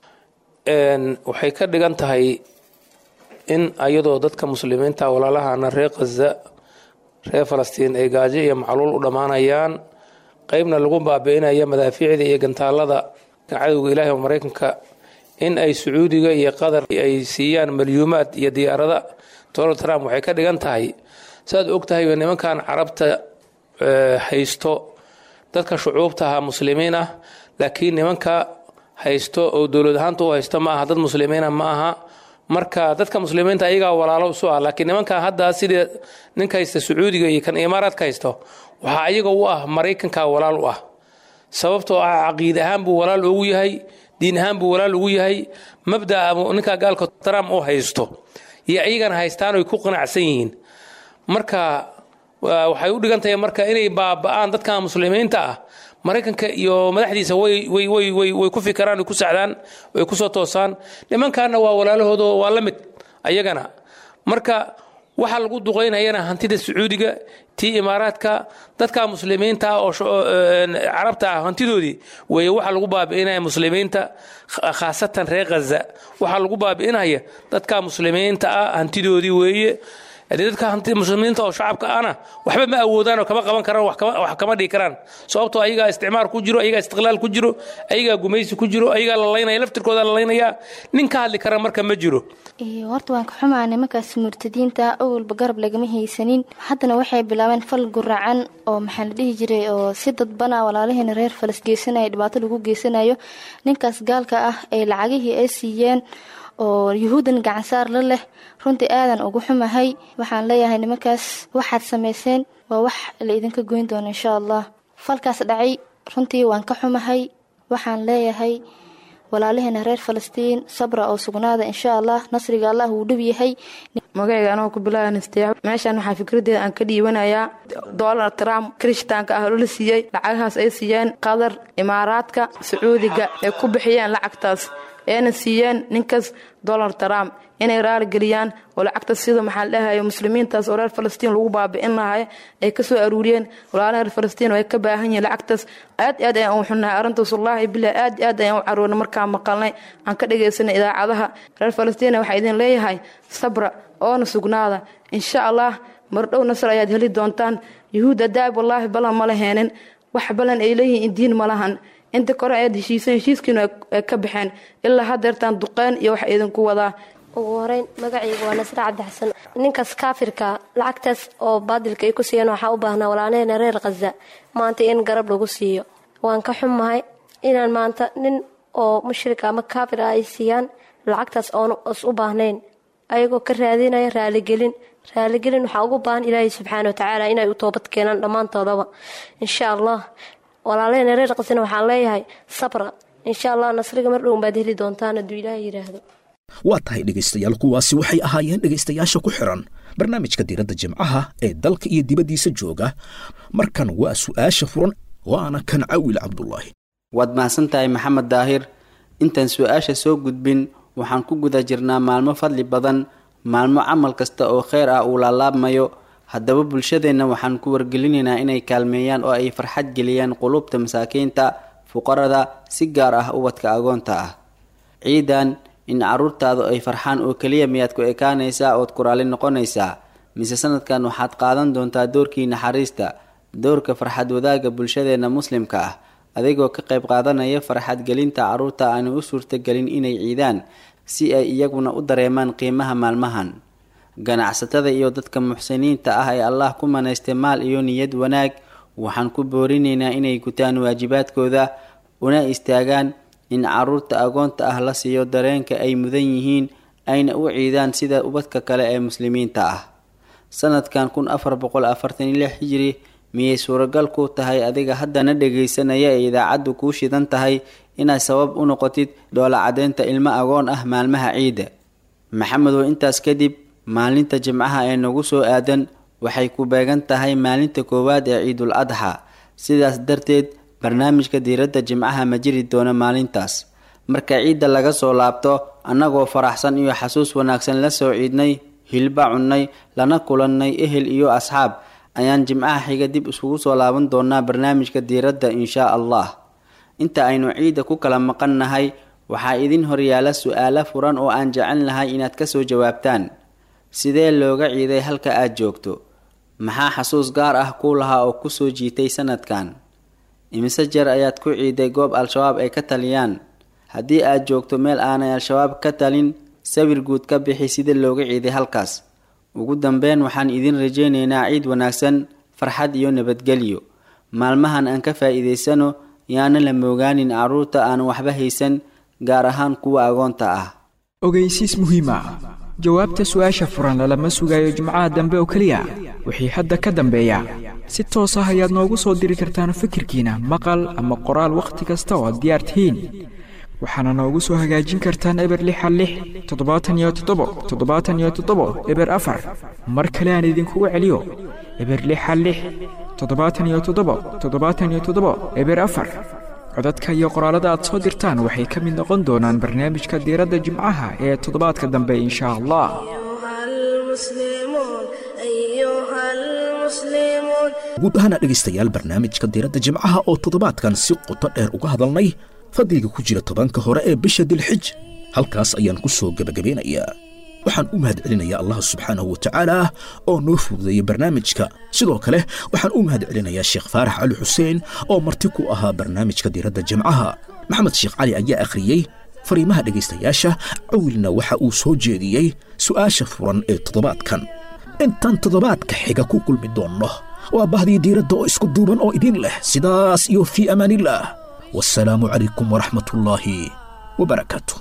waxay ka dhigan tahay in ayadoo dadka muslimiinta walaalahana reer khaza reer falastiin ay gaajo iyo macluul u dhammaanayaan qeybna lagu baabi'inaya madaafiicda iyo gantaalada cadowga ilaahi oo maraykanka in ay sacuudiga iyo qatar ay siiyaan malyuumaad iyo diyaarada donald trump waxay ka dhigan tahay saaad og tahay nimankan carabta haysto dadka shucuubtaha muslimiin ah laakiin nimanka haysto oo dowlad ahaanta u haysto ma aha dad muslimiina ma aha marka dadka muslimiinta ayagaa walaalo isu ah laakiin nimankan hadda sidii ninka haysta sacuudiga iyo kan imaaraadka haysto waxaa ayaga u ah maraykanka walaal u ah sababtoo ah caqiid ahaan buu walaal ugu yahay diin ahaan buu walaal ugu yahay mabdaa ninka gaalka trump u haysto iyo ayagana haystaan oy ku qanacsan yihiin marka waxay u dhigan tahay marka inay baaba'aan dadka muslimiinta ah maraykanka iyo madaxdiisa way ku fikiraan way ku sacdaan way ku soo toosaan nimankaana waa walaalahooda waa la mid ayagana marka waxa lagu duqaynayana hantida sacuudiga tii imaaraadka dadka muslimiinta oo carabta ah hantidoodii weeye waxa lagu baabi'inaya muslimiinta khaasatan reer khaza waxaa lagu baabi'inaya dadka muslimiinta ah hantidoodii weeye haddii dadka muslimiinta oo shacabka ahna waxba ma awoodaan oo kama qaban karaan wax kama dhigi karaan sababtoo ayagaa isticmaar ku jiro ayagaa istiqlaal ku jiro ayagaa gumaysi ku jiro ayagaa la laynaya laftirkooda la laynaya nin ka hadli kara marka ma jiro horta waan ka xumaa nimankaas murtadiinta awalba garab lagama haysanin haddana waxay bilaabeen fal guracan oo maxaa la dhihi jiray oo si dadbana walaalaheena reer falas geysanaya dhibaato lagu geysanayo ninkaas gaalka ah ee lacagihii ay siiyeen oo yuhuudan gacansaar la leh runtii aadan ugu xumahay waxaan leeyahay nimankaas waxaad samayseen waa wax la idinka goyn doono insha allah falkaas dhacay runtii waan ka xumahay waxaan leeyahay walaalaheena reer falastiin sabra oo sugnaada insha allah nasriga allah wuu dhow yahay magacayga anoo ku bilaabanastee meeshan waxaa fikradeeda aan ka dhiibanayaa donald trump kirishtaanka ah oo la siiyey lacagahaas ay siiyeen qatar imaaraadka sacuudiga ay ku bixiyeen lacagtaas eena siiyeen ninkaas donald trump inay raali geliyaan oo lacagta sida maxaa ladhahay muslimiintaas oo reer falastiin lagu baabi'in lahay ay kasoo aruuriyeen walaalaha reer falastiin oo ay ka baahan yihiin lacagtaas aad aad ayaan u xunnahay arrintaas wallaahi bilah aad aad ayaan u caroonay markaan maqalnay aan ka dhagaysanay idaacadaha reer falastiin waxaa idin leeyahay sabra oona sugnaada insha allah mardhow nasr ayaad heli doontaan yuhuudda daab wallaahi balan ma laheenin wax balan ay leeyihiin diin ma lahan inta kore ayaad heshiiseen heshiiskiinu ay ka baxeen ilaa hadeertaan duqeen iyo wax idinku wadaa ugu horeyn magacayga waa nasre cabdi xasan ninkaas kaafirka lacagtaas oo baadilka ay ku siiyeen waxaa u baahnaa walaalaheyna reer khaza maanta in garab lagu siiyo waan ka xumahay inaan maanta nin oo mushrika ama kaafir ah ay siiyaan lacagtaas oon is u baahnayn ayagoo ka raadinaya raaligelin raaligelin waxaa ugu baahan ilaahay subxaana watacaala inay u toobad keenaan dhammaantoodaba insha allah walaalaheyna reer khazana waxaan leeyahay sabra insha allah nasriga mar dhown baad heli doontaan hadduu ilaahay yidhaahdo waa tahay dhegaystayaal kuwaasi waxay ahaayeen dhegaystayaasha ku xiran barnaamijka diiradda jimcaha ee dalka iyo dibaddiisa jooga markan waa su'aasha furan waana kan cawil cabdulaahi waad mahadsan tahay maxamed daahir intaan su-aasha soo gudbin waxaan ku guda jirnaa maalmo fadli badan maalmo camal kasta oo kheyr ah uu laalaabmayo haddaba bulshadeenna waxaan ku wargelinaynaa inay kaalmeeyaan oo ay farxad geliyaan qulubta masaakiinta fuqarada si gaar ah ubadka agoonta ah ciidan in caruurtaadu ay farxaan oo keliya miyaad ku ekaanaysaa ood ku raali noqonaysaa mise sanadkan waxaad qaadan doontaa doorkii naxariista doorka farxad wadaagga bulshadeenna muslimka ah adigoo ka qayb qaadanaya farxad gelinta caruurta aanu u suurtagelin inay ciidaan si ay iyaguna u dareemaan qiimaha maalmahan ganacsatada iyo dadka muxsiniinta ah ee allah ku manaystay maal iyo niyad wanaag waxaan ku boorinaynaa inay gutaan waajibaadkooda una istaagaan in caruurta agoonta ah la siiyo dareenka ay mudan yihiin ayna u ciidaan sida ubadka kale ee muslimiinta ah sanadkan kun afar boqol afartan iyo lix hijiri miyay suuragal ku tahay adiga haddana dhegaysanaya ee idaacaddu kuu shidan tahay inaad sabab u noqotid dhoola caddeynta ilmo agoon ah maalmaha ciidda maxamedow intaas kadib maalinta jimcaha ee nagu soo aadan waxay ku beegan tahay maalinta koowaad ee ciidul adxa sidaas darteed barnaamijka diiradda jimcaha ma jiri doono maalintaas marka ciidda laga soo laabto annagoo faraxsan iyo xasuus wanaagsan la soo ciidnay hilba cunnay lana kulannay ehel iyo asxaab ayaan jimcaha xiga dib isugu soo laaban doonaa barnaamijka diiradda inshaa allah inta aynu ciidda ku kala maqan nahay waxaa idin horyaala su-aalo furan oo aan jecel lahay inaad kasoo jawaabtaan sidee looga ciiday halka aad joogto maxaa xasuus gaar ah kuu lahaa oo kusoo jiitay sanadkan imise jeer ayaad ku ciiday goob al-shabaab ay ka taliyaan haddii aad joogto meel aanay al-shabaab ka talin sawir guud ka bixi sida looga ciiday halkaas ugu dambeyn waxaan idin rajaynaynaa ciid wanaagsan farxad iyo nabadgelyo maalmahan aan ka faa'iidaysano yaana la moogaanin carruurta aan waxba haysan gaar ahaan kuwa agoonta ah ogeysiis muhiima jawaabta su-aasha furan lalama sugayo jimcaha dambe oo keliya wixii hadda ka dambeeya si toos ah ayaad noogu soo diri kartaan fikirkiina maqal ama qoraal wakhti kasta oo aad diyaar tihiin waxaana noogu soo hagaajin kartaan eber lixa lix toddobaatan iyo toddobo toddobaatan iyo toddobo eber afar mar kale aan idinkugu celiyo eber lixa lix toddobaatan iyo toddobo toddobaatan iyo toddobo eber afar codadka iyo qoraalada aad soo dirtaan waxay ka mid noqon doonaan barnaamijka diiradda jimcaha ee toddobaadka dambe insha allah المسلمون المسلمون guud ahaana dhegaystayaal barnaamijka diiradda jimcaha oo toddobaadkan si qoto dheer uga hadalnay fadliga ku jira tobanka hore ee bisha dilxij halkaas ayaan ku soo gebagabeynayaa waxaan u mahadcelinayaa allah subxaanahu wa tacaala oo noo fududeeyey barnaamijka sidoo kale waxaan u mahadcelinayaa sheekh faarax cali xuseen oo marti ku ahaa barnaamijka diiradda jimcaha maxamed sheekh cali ayaa akhriyey fariimaha dhegaystayaasha cawilna waxa uu soo jeediyey su'aasha furan ee toddobaadkan intaan toddobaadka xiga ku kulmi doonno waa bahdii diiradda oo isku duuban oo idin leh sidaas iyo fii amaanillaah wasalaamu calaykum waraxmatullaahi wabarakaatu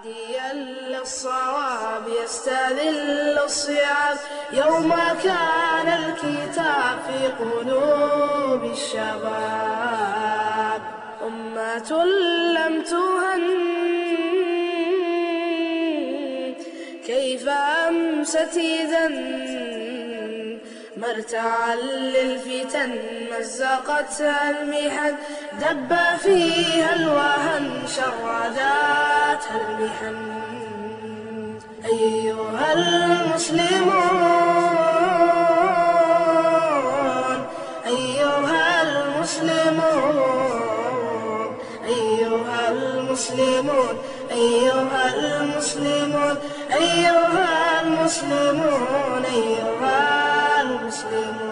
الصواب يستذل الصعاب يوم كان الكتاب في قلوب الشباب أمة لم تهن كيف أمست إذا مرتعا للفتن مزقتها المحن دب فيها الوهن شرداتها المحن أيها المسلمون أيها المسلمون أيها المسلمون أيها المسلمون أيها المسلمون أيها المسلمون